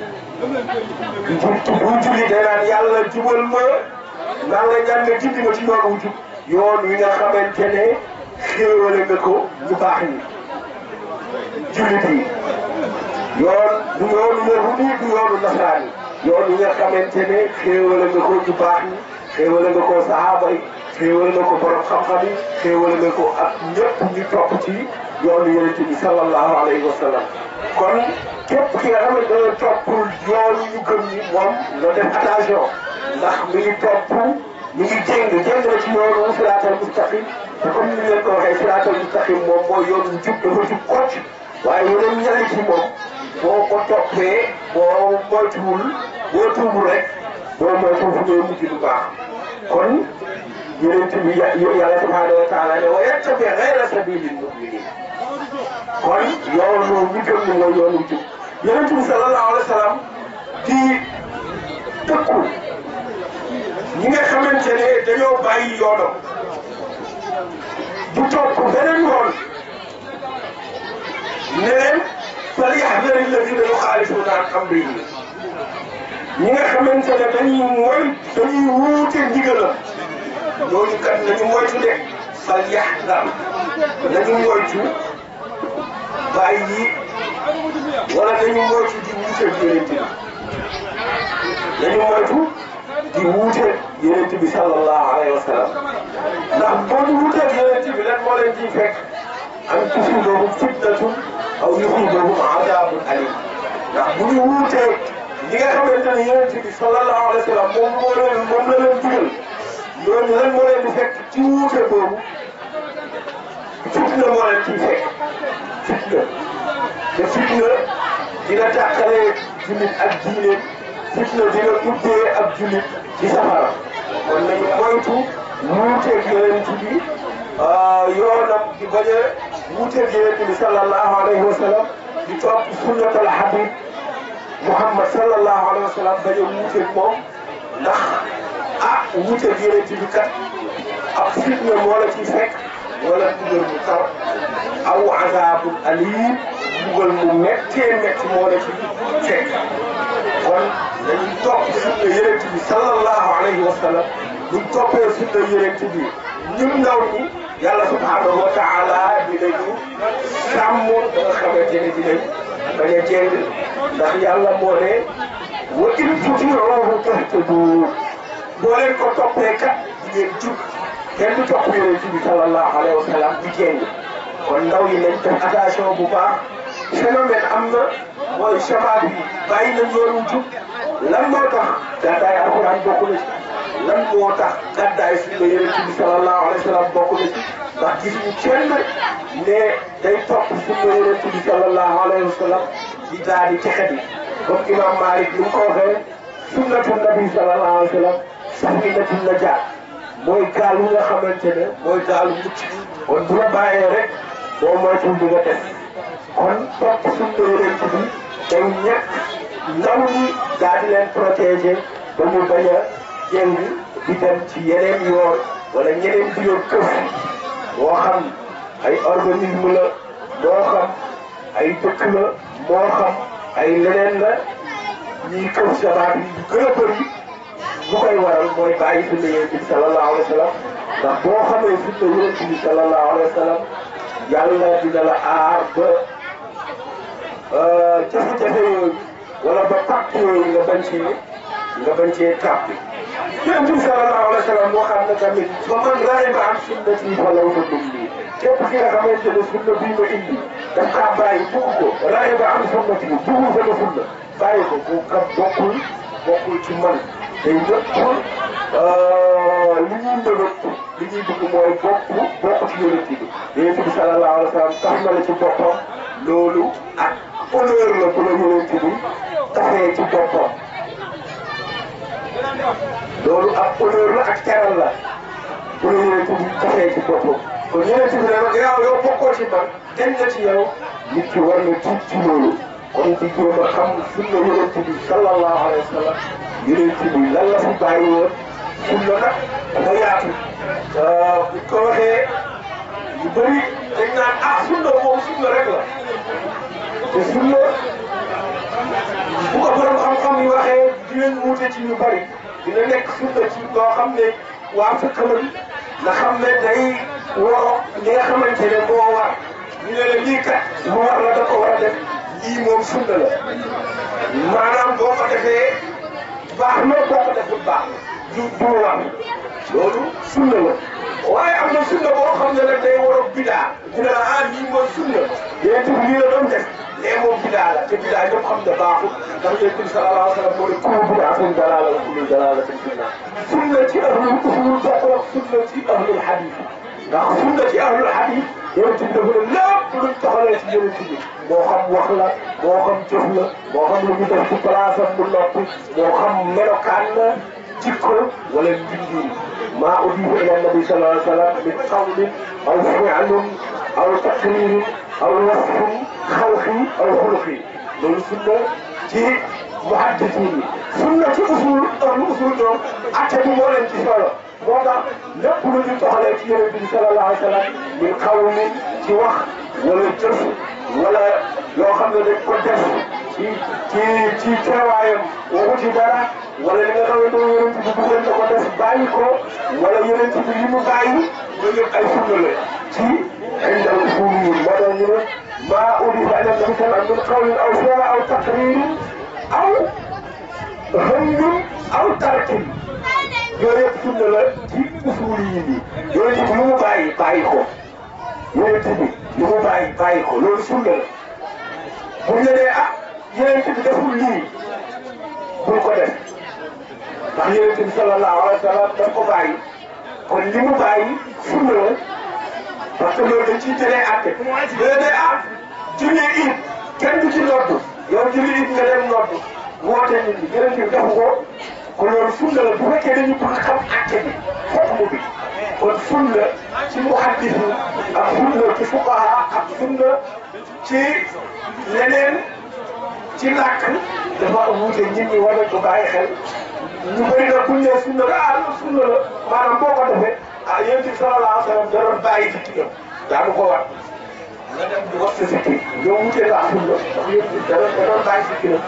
njub bu julli day naan yàlla jubal ma naa nga ñaan nga gindi ma ci yoon wu jub yoon wi nga xamante ne xéewale nga ko ñu baax ñi jullit yi yoon du yoonu yahud yi du yoonu nasaraan yi yoon wi nga xamante ne xéewale nga ko ñu baax ñi xéewale nga ko sahaaba yi xéewale nga ko borom xam-xam yi xéewale nga ko ak ñëpp ñu topp ci yoonu yonent bi sallallahu alayhi wa sallam kon képp ki nga xamante ne toppul yoonu ñu gëm ñi moom nga def attention ndax mi ngi topp mi ngi jéng jéng na ci yoonu siraatal mustaqim te comme ni leen ko waxee siraatal mustaqim moom mooy yoonu jub dafa jub kocc waaye yeneen ñali ci moom boo ko toppee boo moytuwul boo tuubul rek boo moytuwul fu ngay mujj du baax kon yonent bi yàlla subhanahu wa taala ne wa yattabi ghayra sabilil mu'minin kon yoonu ñu gëm ni mooy yoonu jub yonent bi sallallahu alayhi wa sallam di tëkku ñi nga xamante ne dañoo bàyyi yoonam du topp beneen yoon ne leen fal yahdari alladina yuxaalifuna an amrihi ñi nga xamante ne dañuy mooy dañuy wuute ndigalam ñooñu kat nañu moytu de fal yahdar nañu moytu bàyyi wala nañu moytu di wuute yonent bi nañu moytu di wuute yonent bi sallallahu alayhi wa sallam ndax boo ñu wuuteeg yonent bi lan moo leen ciy fekk an tusibahum fitnatun aw yusibahum adabun alim ndax bu ñu wuutee li nga xamante ne yonent bi sallallahu alayhi wa sallam moom moo leen moom la leen digal loolu lan moo leen di fekk ci wuute boobu fitna moo leen ciy fekk fitna te fitna dina tàqale jullit ak diine fitna dina ubbee ak jullit ci safara kon nañu moytu wuuteeg yonent bi yoonam di bañ a wuuteeg yonent bi sallallahu alayhi wa sallam di topp sunnatal habib Muhammad sallallahu alayhi wa sallam bañ a wuuteeg moom ndax ah wuuteeg yonent bi kat ab fitna moo la ciy fekk wala dugal mu tar aw azabun alim dugal mu méttee métti moo la ci fekk kon dañuy topp sunna yonent bi sallallahu alayhi wa sallam buñ toppee sunna yonent bi ñun ndaw ñi yàlla subhanahu wa taala dinañu sàmm ba nga xamante ne dinañ bañ a jeng ndax yàlla moo ne wa in tutiuhu tahtadu boo leen ko toppee kat di ngeen jub kenn du topp yonent bi sallallahu alayhi wa sallam di jeng kon ndaw yi nañ def attention bu baax phénomène am na mooy shabaab yi bàyyi nañ yoonu jub lan moo tax gàddaay alxuraan bokk na ci lan moo tax gàddaay sunna yonent bi sallallahu alayhi wa sallam bokk na ci ndax gis ñu kenn ne day topp sunna yonent bi sallallahu alayhi wa sallam di daal di texati comme imam Malik ni mu ko waxee sunnatu nabi sallallahu alayhi wa sallam safinatu najaat mooy gaal wi nga xamante ne mooy gaalu mucc kon bu la bàyyee rek boo moytuwul di nga des kon topp sunna yonent bi day ñàkk ndaw ñi daal di leen protéger ba ñu bañ a jëng di dem ci yeneen yoon wala ñeneen di yor këf moo xam ay organisme la moo xam ay dëkk la moo xam ay leneen la ñuy këf sabaat yi yu gën a bëri bu koy waral mooy bàyyi sunna yonent bi sallallahu alayhi wa sallam ndax boo xamee sunna yonent bi sallallahu alayhi wa sallam yàlla dina la aar ba jafe-jafe yooyu wala ba pàcc yooyu nga bañ cee nga bañ cee tàpp yonent bi sallallahu alayhi wa sallam moo xam ne tamit ba man raxiba an sunnati fa law na dum lii képp ki nga xamante ne sunna bii ma indi daf kaa bàyyi bugg ko raxiba an sunnati buggul sama sunna bàyyi ko bu kat bokkul bokkul ci man day nëpp li ñuy mbëbët li ñuy bëgg mooy bokk bokk ci yonent bi yonent bi sallallahu alayhi wa sallam tax na la ci boppam loolu ak honneur la bu la yonent bi taxee ci boppam loolu ak honneur la ak teral la bu la yonent bi taxee ci boppam kon yonent bi ne ma gannaaw yow bokkoo ci man dañ na ci yow nit ki war na tuub ci loolu kon di jéem a xam sunna yonent bi sallallahu alayhi wa sallam yonent bi lan la fi bàyyi woon sunna nag dafa yaatu bu ko waxee yu bëri dañ naan ah sunna moom sunna rek la te sunna bu ko borom xam-xam yi waxee dinañ wuute ci ñu bëri dina nekk sunna ci loo xam ne waa fekk lañ nga xam ne day woo li nga xamante ne moo war ñu ne la lii kat lu war la da ko war a def lii moom sunna la maanaam boo ko defee baax na boo ko deful baax na du du war loolu sunna la waaye am na sunna boo xam ne nag day war a bidaa dina la ah lii mooy sunna yéen tamit lii la doon def lee moom bidaa la te bidaa ñëpp xam ne baaxul ndax yéen tamit sallallahu alayhi wa sallam moo ne kullu bidaatin dalaala wa kullu dalaalatin fi nnaar sunna ci ahlul usul bokkul ak sunna ci ahlul hadith ndax sunna ci ahlul hadith yéen tamit dafa ne lépp luñ taxalee ci yéen tamit moo xam wax la moo xam jëf la moo xam lu ñu def ci place am bu noppi moo xam melokaan la jikko wala mbindiin maa udifa ila nabi sallallahu alayhi wa sallam min qawlin aw fi'lin aw taqririn aw wasfin xalqi aw xuluqi loolu sunna ci muhaddisin yi sunna ci usul lu usul ñoom atte bi moo leen ci solo moo tax lépp lu ñu toxalee ci yonent bi sallallahu alayhi wa sallam min qawlin ci wax wala jëf wala loo xam ne dañ ko def ci ci ci teewaayam waxu ci dara wala li nga xamante ne yonent bi bu ngeen ko def bàyyi ko wala yonent bi li mu bàyyi loolu yëpp ay sunna la ci indal usuliyin moo tax ñu ne maa udifa ila nabi sallam min qawlin aw fi'lin aw taqririn aw hëngin aw tarkin yooyu yëpp sunna la ci usuliyin yi yonent bi lu mu bàyyi bàyyi ko yonent bi lu mu bàyyi bàyyi ko loolu sunna la bu ñu nee ah yonent bi deful lii bul ko def ndax yonent bi sallallahu alayhi wa sallam daf ko bàyyi kon li mu bàyyi sunna la parce que loolu dañ ciy jëlee àtte mais ne ah julli it kenn du ci noddu yow julli it nga dem noddu woote nit ñi yonent bi defu ko kon loolu sunna la bu fekkee dañu bëgg xam àtte bi xukmu bi kon sunna ci muhaddis yi ak sunna ci fuqaha ak sunna ci leneen ci làkk dafa wuute nit ñi war nañ ko bàyyi xel ñu bëri nag bu ñu nee sunna la ah loolu sunna la maanaam boo ko defee ah yonent bi sallallahu alayhi wa sallam da doon bàyyi sikkinam daanu ko war nga dem di wax sa sikki ñoo wutee la ak sunna ndax yonent bi da doon da doon bàyyi sikkinam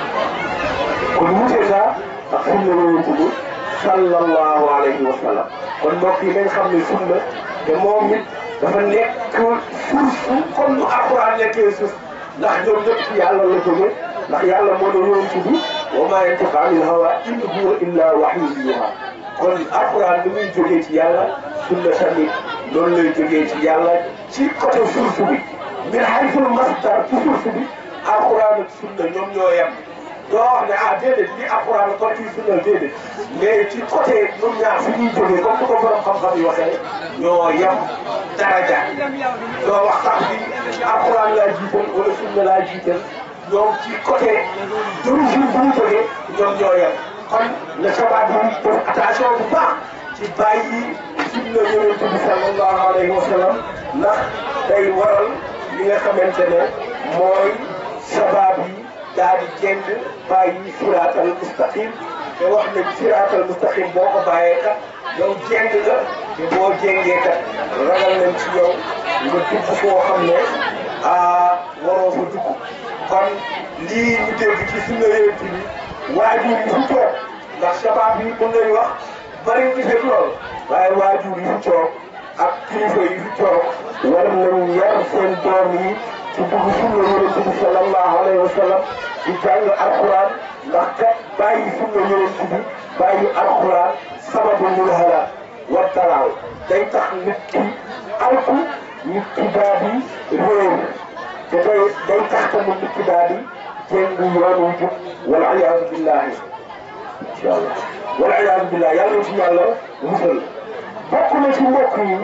kon wutee naa ak sunna la woon tudd sallallahu alayhi wa sallam kon mbokk yi nañ xam ne sunna te moom it dafa nekk source comme nu alquran nekkee source ndax ñoom ñëpp ci yàlla la jóge ndax yàlla moo doon yonent bi wa maa yantiqu anil hawa in huwa illa wahyun yuuhaa kon alquran ni muy jógee ci yàlla sunna tamit noonu lay jógee ci yàlla ci côté source bi min haythul masdar ci source bi alquran ak sunna ñoom ñoo yem doo wax ne ah déedéet lii alquran kon ci sunna déedéet mais ci côté ñoom ñaar fi ñuy jógee comme ni ko borom xam-xam yi waxee ñoo yem daraja doo wax sax bi alquran laa jiital wala sunna laa jiital ñoom ci côté d'origine bu ñu jógee ñoom ñoo yem kon le sabab yi def attention bu baax ci bàyyi sunna yonent bi sallallahu alayhi wa sallam ndax day waral li nga xamante ne mooy sabab yi daal di jënd bàyyi siraatal mustaqim te wax ne siraatal mustaqim boo ko bàyyee kat yow jënd nga te boo jëngee kat ragal nañ ci yow nga dugg foo xam ne ah waroo fa dugg kon lii ñu dégg ci sunna yonent bi waajur yi fu toog ndax sabab yi mën nañu wax bari ñu fekk lool waaye waajur yi fu toog ak kilifa yi fu toog war nañu yar seen doom yi ci dugg sunna yonent bi sallallahu alayhi wa sallam di jàng alquran ndax kat bàyyi sunna yonent bi bàyyi alquran sababu lil halak wa dalal day tax nit ki alku nit ki daal di réer te day day tax tamit nit ki daal di jéng yoon wu jub wal iyaadu billahi incha allah wal iyaadu billahi yàlla na ci yàlla musal bokk na ci mbokk yi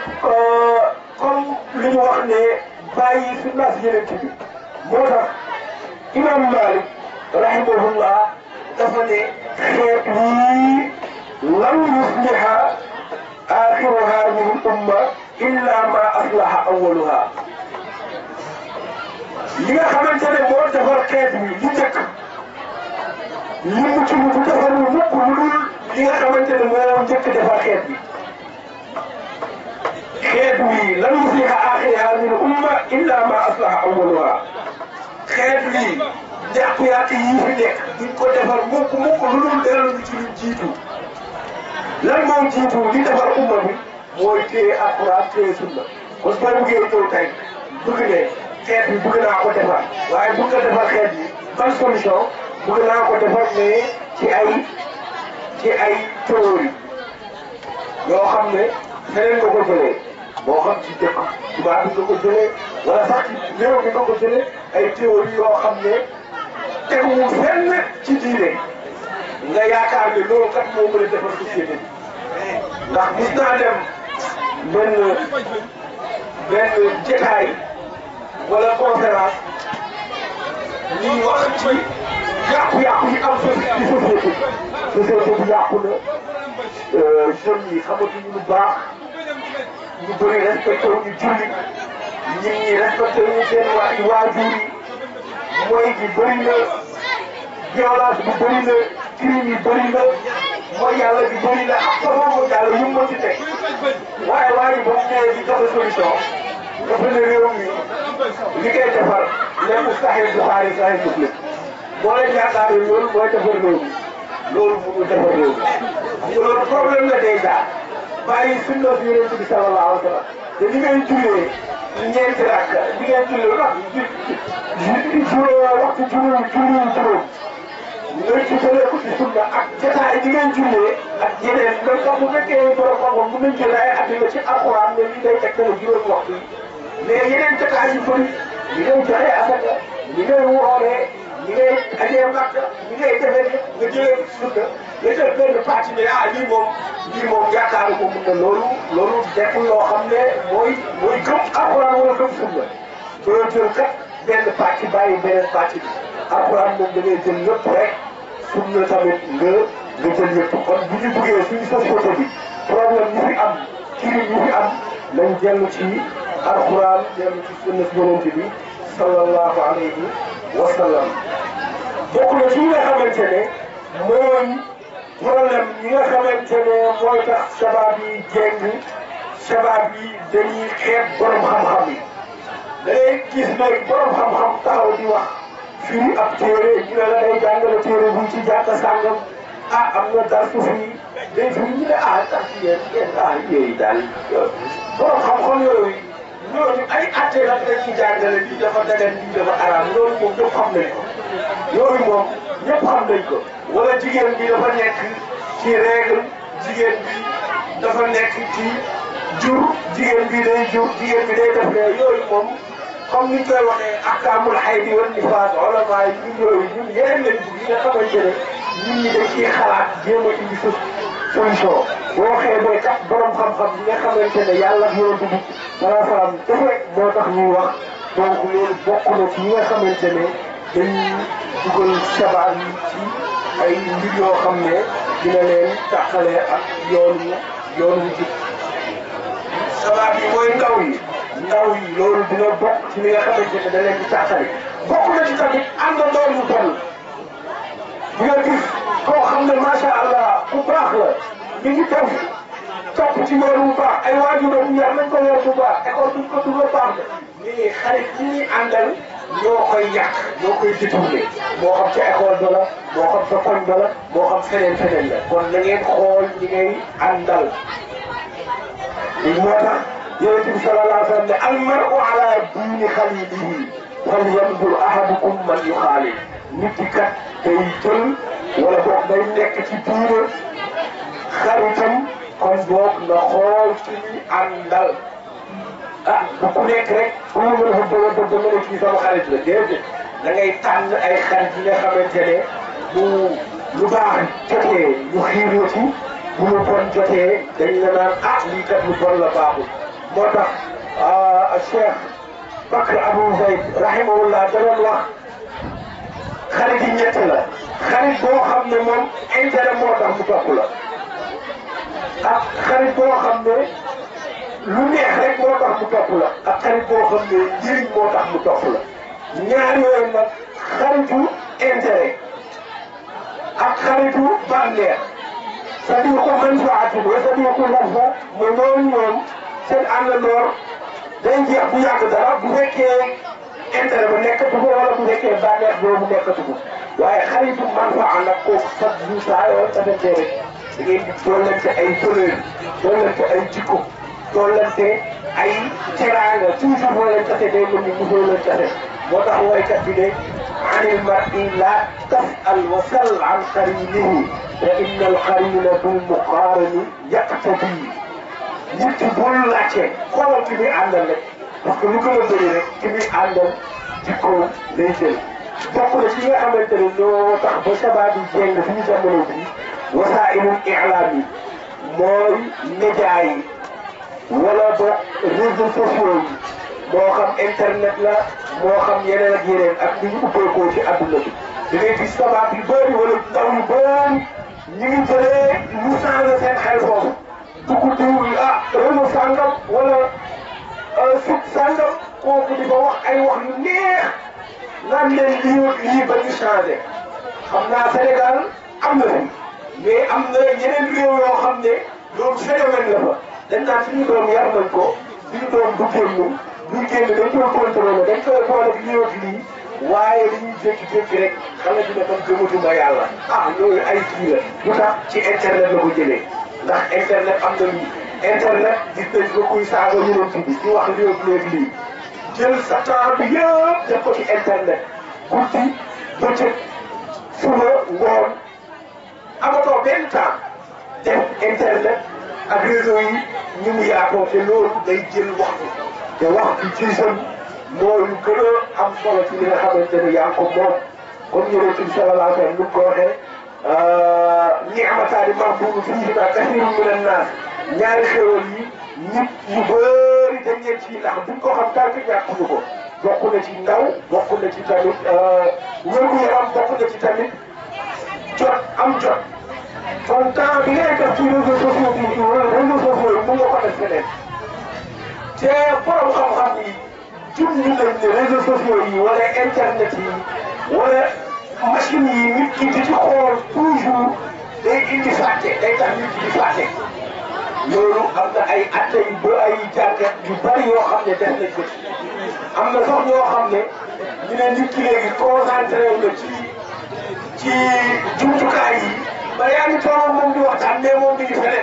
comme li ñu wax ne bàyyi sunnaas yonent bi moo tax imam Malik rahimahullah dafa ne xeet yii lam yusliha axiru hadihi l umma illa ma aslaha awaluha li nga xamante ne moo defar xeet wi li njëkk li mu ci bu defarul mukk lu dul li nga xamante ne moo njëkk defar xeet bi xeet wi lam yusliha axiru hadihi l umma illa ma aslaha awaluha xeet wi njàqu-yàq yii fi nekk duñ ko defar mukk mukk lu dul dellu ci lu jiitu lan moom jiitu li defar umma bi mooy téye alquran téye sunna kon boo buggee ñëw tey bëgg ne xeet bi bëgg naa ko defar waaye bëgg nga defar xeet bi ban solution bëgg naa ko defar mais ci ay ci ay théorie yoo xam ne feneen nga ko jëlee moo xam ci dëkk tubaab bi nga ko jëlee wala sax ci réew mi nga ko jëlee ay théorie yoo xam ne teguwul fenn ci diine nga yaakaar ne loolu kat moo mën a defar société bi ndax gis naa dem benn benn jotaay wala conférence ñuy wax ci yàqu-yàqu yi am ci société société bi yàqu na jeunes yi xamatuñu lu baax ñu bëri respecté wu ñu julli nit ñi respecté wu ñu seen waa waajur yi mooy gi bëri na violence bi bëri na crime yi bëri na mooy yàlla bi bëri na ak sama mooy yàlla yu mu ci teg waaye waa ji ba mu ñëwee di joxe solution dafa ne réew mi li koy defar nekk Sahih Bukhari Sahih Muslim boo leen yaakaaree loolu mooy defar réew mi loolu mënul defar réew mi xam nga loolu problème la déjà bàyyi sunna si yonent bi sallallahu alayhi wa sallam te li ngay jullee ñeenti rakk li ngay jullee wax juróom waxtu juróom juróom juróom nga jubale ko ci sunna ak jotaay bi ngeen jullee ak yeneen même sax bu fekkee borom xam-xam mën nañ jël ay at ci alxuraan ne li day tegtale juróom waxtu yi mais yeneen jotaay yu bëri li ngay joxe asaka li ngay wooree li ngay ajee màkk li ngay defee nga jëlee ko ci sunna nga jël benn partie ne ah lii moom lii moom yaakaaru ko mun na loolu loolu nekkul loo xam ne mooy mooy gëm alxuraan wala gëm sunna doo jël kat benn partie bàyyi beneen partie bi alxuraan moom da ngay jël lépp rek sunna tamit nga nga jël yëpp kon bu ñu buggee suñu société bi problème yi fi am crime yi fi am nañ dellu ci alxuraan dellu ci sunna si yonent bi sallallahu alayhi wa sallam bokk na ci nga xamante ne mooy problème yi nga xamante ne mooy tax sabab yi jéng sabab yi dañuy xeeb borom xam-xam yi da ngay gis ne borom xam-xam taxaw di wax fii ab téere ñu ne la day jàngale téere bu ci jàkka sàngam ah am na dar su fii day fi ñu ne ah tax yéen yéen ah yooyu daal borom xam-xam yooyu ñooñu ay atte la dañ ci jàngale lii dafa dagan lii dafa araam loolu moom ñëpp xam nañ ko yooyu moom ñëpp xam nañ ko wala jigéen bi dafa nekk ci règle jigéen bi dafa nekk ci jur jigéen bi day jur jigéen bi day def ne yooyu moom comme ni ñu koy waxee ahkaamul haydi wan nifaas ulama yi ñun yooyu ñun yeneen lañ bëgg yi nga xamante ne ñun ñi dañ ciy xalaat jéem a indi solution boo xeebee kat borom xam-xam yi nga xamante ne yàlla yonent bi salaa salaam defe moo tax ñuy wax donc loolu bokk na ci yi nga xamante ne dañuy dugal sabaar yi ci ay mbir yoo xam ne dina leen tàqale ak yoonu yoonu jub sabaar yi mooy ndaw yi ndaw yi loolu dina bokk ci li nga xamante ne da leen di tàqale bokk na ci tamit àndandoo yu bon di nga gis koo xam ne macha allah ku baax la mi ngi def topp ci yoon bu baax ay waajuram yar nañ ko yor bu baax école duñ ko dugal baax na mais xarit yi ñuy àndal ñoo koy yàq ñoo koy détourné moo xam ca école ba la moo xam sa koñ ba la moo xam feneen feneen la kon na ngeen xool ñi ngay àndal moo tax yonent bi sallallahu alayhi wa sallam ne almaru ala diini xalilihi falyanzur ahadukum man yuxaalil nit ki kat day jël wala boog day nekk ci diine xaritam kon boog na xool ci ñuy àndal ah bu ku nekk rek ku mu mën a fa bëgg a bëgg mën a kii sama xarit la déedéet da ngay tànn ay xarit yi nga xamante ne bu lu baax jotee ñu xiiroo ci bu lu bon jotee dañ la naan ah lii kat lu bon la baaxul moo tax Cheikh Bakr Abou Zayd rahimahullah da doon wax xarit yi ñett la xarit boo xam ne moom intérêt moo tax mu topp la ak xarit boo xam ne lu neex rek moo tax mu topp la ak xarit boo xam ne njëriñ moo tax mu topp la ñaar yooyu nag xaritu intérêt ak xaritu bànneex sadiqu manfaatin wa sadiqu nafsa mooy noonu ñoom seen àndandoor day jeex bu yàgg dara bu fekkee intérêt ba nekkatu ko wala bu fekkee bànneex boobu nekkatu ko waaye xaritu manfaa nag kooku sax bu saa yoo defante rek da ngeen di doolante ay valeur doolante ay jikko doolante ay teraanga toujours boo leen tase day mel ni mosoo leen tase moo tax woykat bi ne anil mar'i la tas'al wa sal an qarinihi fa inna al qarina bil muqarani yaqtadi nit ki bul laajte xoolal ki muy àndal rek parce que lu gën a bëri rek ki muy àndal jikkoom lay jël bokk na ci nga xamante ne ñoo tax ba sabab yi jéng suñu jamono bi wasaa'ilul i'laam yi mooy média yi wala boog réseaux sociaux yi moo xam internet la moo xam yeneen ak yeneen ak ni ñu ubbeekoo ci adduna bi da ngay gis sabab yu bëri wala ndaw yu bëri ñu ngi jëlee ñu changé seen xel foofu dugg diw yi ah réseau sàngam wala site sàngam kooku di ko wax ay wax yu neex naan leen lii lii ba ñu changé xam naa Sénégal am na fi mais am na yeneen réew yoo xam ne loolu phénomène la fa dañ naan suñu doom yar nañ ko suñu doom du génn du génn dañ koy contrôlé dañ koy boole ak lii ak lii waaye dañuy jékki-jékki rek xale bi ne man gëmatuma yàlla ah loolu ay kii la lu tax ci internet la ko jëlee ndax internet am na lii internet gis nañ ko kuy saaga yonent bi di wax lii ak léegi lii jël sa temps bi yëpp def ko ci internet guddi bëccëg suba ngoon amatoo benn temps def internet ak réseau yi ñu mu yaatoo te loolu day jël waxtu te waxtu ci jeune mooy lu gën a am solo ci li nga xamante ne yaa ko moom comme yonent bi sallallahu alayhi wa sallam nu mu ko waxee ni'mataani maghbuunun fiihimaa kasiirun mina naas ñaari xéwal yi nit ñu bëri dañ leen ci ndax duñ ko xam tànk ñàkkuñu ko bokk na ci ndaw bokk na ci tamit wér-gu-yaram bokk na ci tamit jot am jot kon temps bi ngay def ci réseaux sociaux bi réseaux sociaux yi mun nga ko def feneen te borom xam-xam yi jum ñu nañ ne réseaux sociaux yi wala internet yi wala machine yi nit ki di ci xool toujours day indi fàtte day tax nit ki di fàtte loolu am na ay atte yu ba ay jàngat yu bari yoo xam ne def nañ ko ci am na sax ñoo xam ne ñu ne nit ki léegi concentré wu na ci ci jumtukaay yi ba yaa ngi toog moom di waxtaan mais moom mi ngi feneen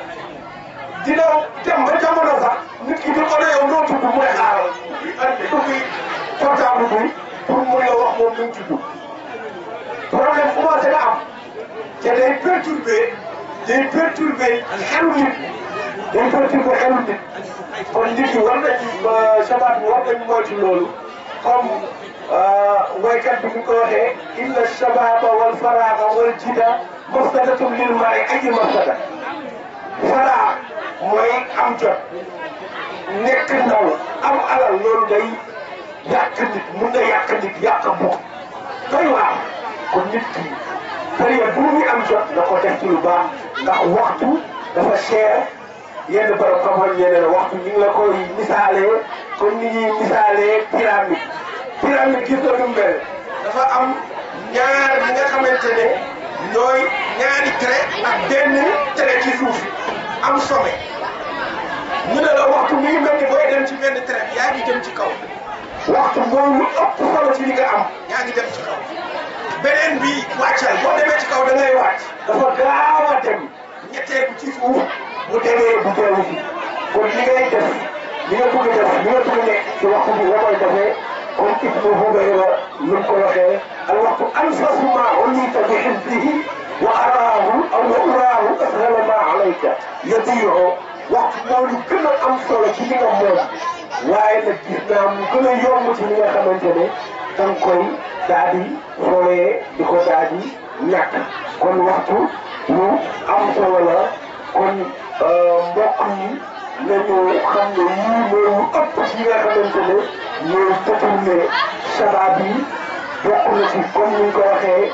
dina dem ba jamono sax nit ki di ko ne yow noo tudd mu ne xaaral andi ubbi portable bi pour mun la wax moom nu mu tudd problème commencé na am te day perturbé day perturbé xelu nit day perturbé xelu nit kon nit ñi war nañu sabaat bi war nañu moytu loolu comme woykat bi ñu ko waxee inna shababa wal faraaga wal jida mafsadatun lil mari aji mafsada faraa mooy am jot nekk ndaw am alal loolu day yàq nit mun na yàq nit yàq bokk doy waar kon nit ki période bu muy am jot na ko def ci lu baax ndax waxtu dafa cher yenn borom xam-xam yeneen waxtu ñu ngi la koy misaalee comme ni ñuy misaalee pyramide pyramide gis nga nu mu mel dafa am ñaar ñi nga xamante ne ñooy ñaari trait ak benn trait ci suuf am sommet ñu ne la waxtu mi ngi mel ni booy dem ci benn trait bi yaa ngi jëm ci kaw waxtu mooy lu ëpp solo ci li nga am yaa ngi dem ci kaw beneen bi wàccal boo demee ci kaw da ngay wàcc dafa gaaw a dem ñetteeku ci suuf bu demee bu dellu si kon li ngay def li nga bëgg def li nga bëgg nekk ci waxtu bi nga koy defee comme Ibnu Hubayra lu mu ko waxee al waxtu anfasu ma ulita bi xifdihi wa araahu aw wa uraahu ashala ma alayka yadiihu waxtu mooy lu gën a am solo ci li nga moom waaye nag gis naa mu gën a yomb ci li nga xamante ne da nga koy daal di fooyee di ko daal di ñàkk kon waxtu lu am solo la kon mbokk yi nañu xam ne yii mooy lu ëpp ci nga xamante ne ñooy détourné sabab yi bokk na ci comme ni ñu ko waxee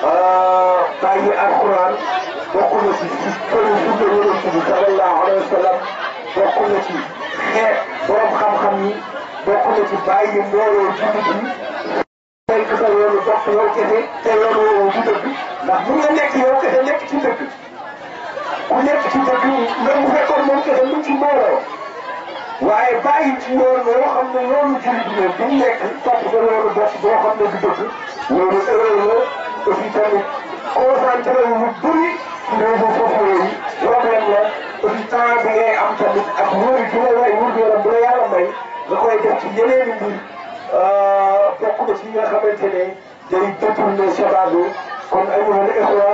bàyyi alquran bokk na ci ci këru sunna yonent bi sallallahu alayhi wa sallam bokk na ci xeet borom xam-xam yi bokk na ci bàyyi mbooloo jullit yi fekk sa yoonu dox yow kese te yoon woowu du dëgg ndax mun nga nekk yow kese nekk ci dëgg ku nekk ci dëgg même bu fekkoon moom kese mu ci mbooloo waaye bàyyi ci yoon yoo xam ne yoonu jullit la bu nekk topp sa yoonu bopp boo xam ne du dëgg loolu erreur la aussi tamit concentré wu lu bëri ci réseaux sociaux yi problème la aussi temps bi ngay am tamit ak wóor yi la way wóor yaram bu la yàlla may nga koy def ci yeneen i mbir bokk na ci nga xamante ne day détourné sabab bi kon ayyuha al ixwa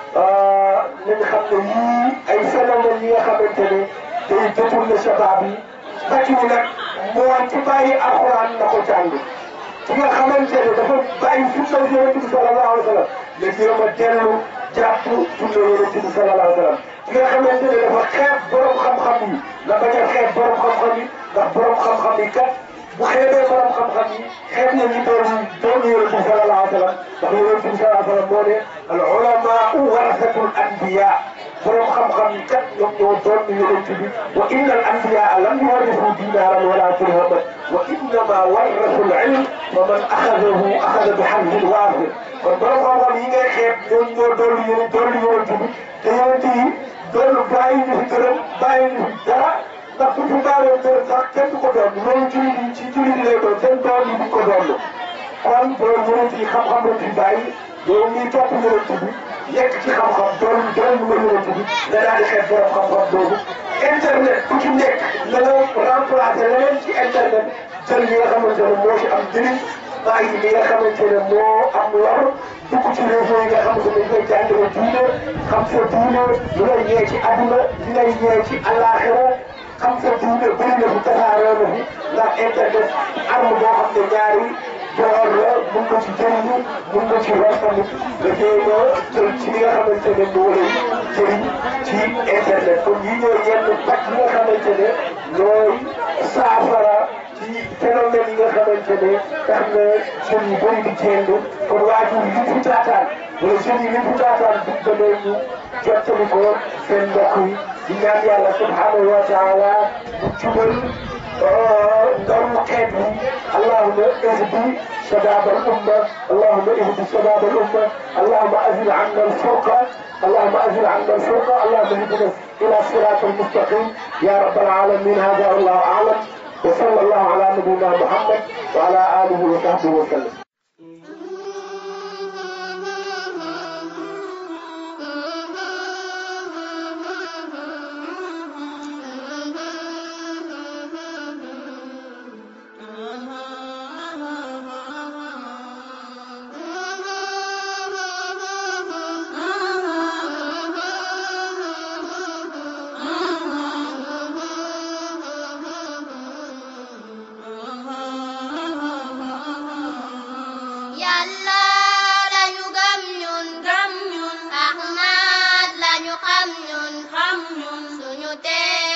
nañ xam ne yii ay phénomène yi nga xamante ne day détourné sabab yi bàcc wu nag mooy ci bàyyi alxuraan na ko jàng ki nga xamante ne dafa bàyyi sunna yonente bi sallallahu alayhi wa sallam la jéem a dellu jàpp sunna yonente bi sallallahu alayhi wa sallam ki nga xamante ne dafa xeeb borom xam-xam yi la bañ a xeeb borom xam-xam yi ndax borom xam-xam yi kat bu xeebee borom xam-xam yi xeeb na ñu doon doon yonent bi sallallahu alayhi wa sallam ndax yonent bi sallallahu alayhi wa sallam moo ne al ulamaau warasatul anbiya borom xam-xam yi kat ñoom ñoo doon yonent bi wa inna al anbiyaa lam yuwarrisu dinaaran wala dirhaman wa innama warrasu al ilm fa man axadahu axada bi xamlin waafir kon borom xam-xam yi ngay xeeb ñoom ñoo doon yonent doon yonent bi te yonent yi doon bàyyi ñu fi gërëm bàyyi ñu fi dara ndax bu fi bàyyoon gërëm sax kenn du ko doon loolu jullit yi ci jullit lay doon seen doom yi duñ ko doon kon borom yonent yi xam-xam la fi bàyyi yow mii topp yonent bi nekk ci xam-xam doon doon nga yonent bi nga daal di xeeb borom xam-xam boobu internet ku ci nekk na nga remplacer leneen ci internet jël li nga xamante ne moo ci am njëriñ bàyyi li nga xamante ne moo am lor dugg ci réseau yi nga xamante ne ñooy jàngale diine xam sa diine lu lay ñee ci àdduna li lay ñee ci àllaaxira xam sa diine bëri na fi tasaaroo na fi ndax internet arme boo xam ne ñaari boor la mun nga ci jëriñu mun nga ci war tamit dafay nga jël ci li nga xamante ne moo lay jëriñ ci internet kon yi ñooy yenn pàcc yi nga xamante ne ñooy saafara ci phénomène yi nga xamante ne tax na jeunes yu bëri di jéem kon waajur yi fi taataan wala jeunes yi li fi taataan bu demee ñu jottali ko seen mbokk yi di ñaan yàlla subhanahu wa taala mu jubal ndormu xeet yi allahuma ihdi shabab al umma allahuma ihdi shabab al umma allahuma azil anna al furqa اللهم أزل عنا الفرقة اللهم اهدنا إلى الصراط المستقيم يا رب العالمين هذا والله أعلم وصلى الله على نبينا محمد وعلى آله وصحبه وسلم
yàlla lañu gëm ñun gëm ñun Ahmad lañu xam ñun xam ñun suñu tee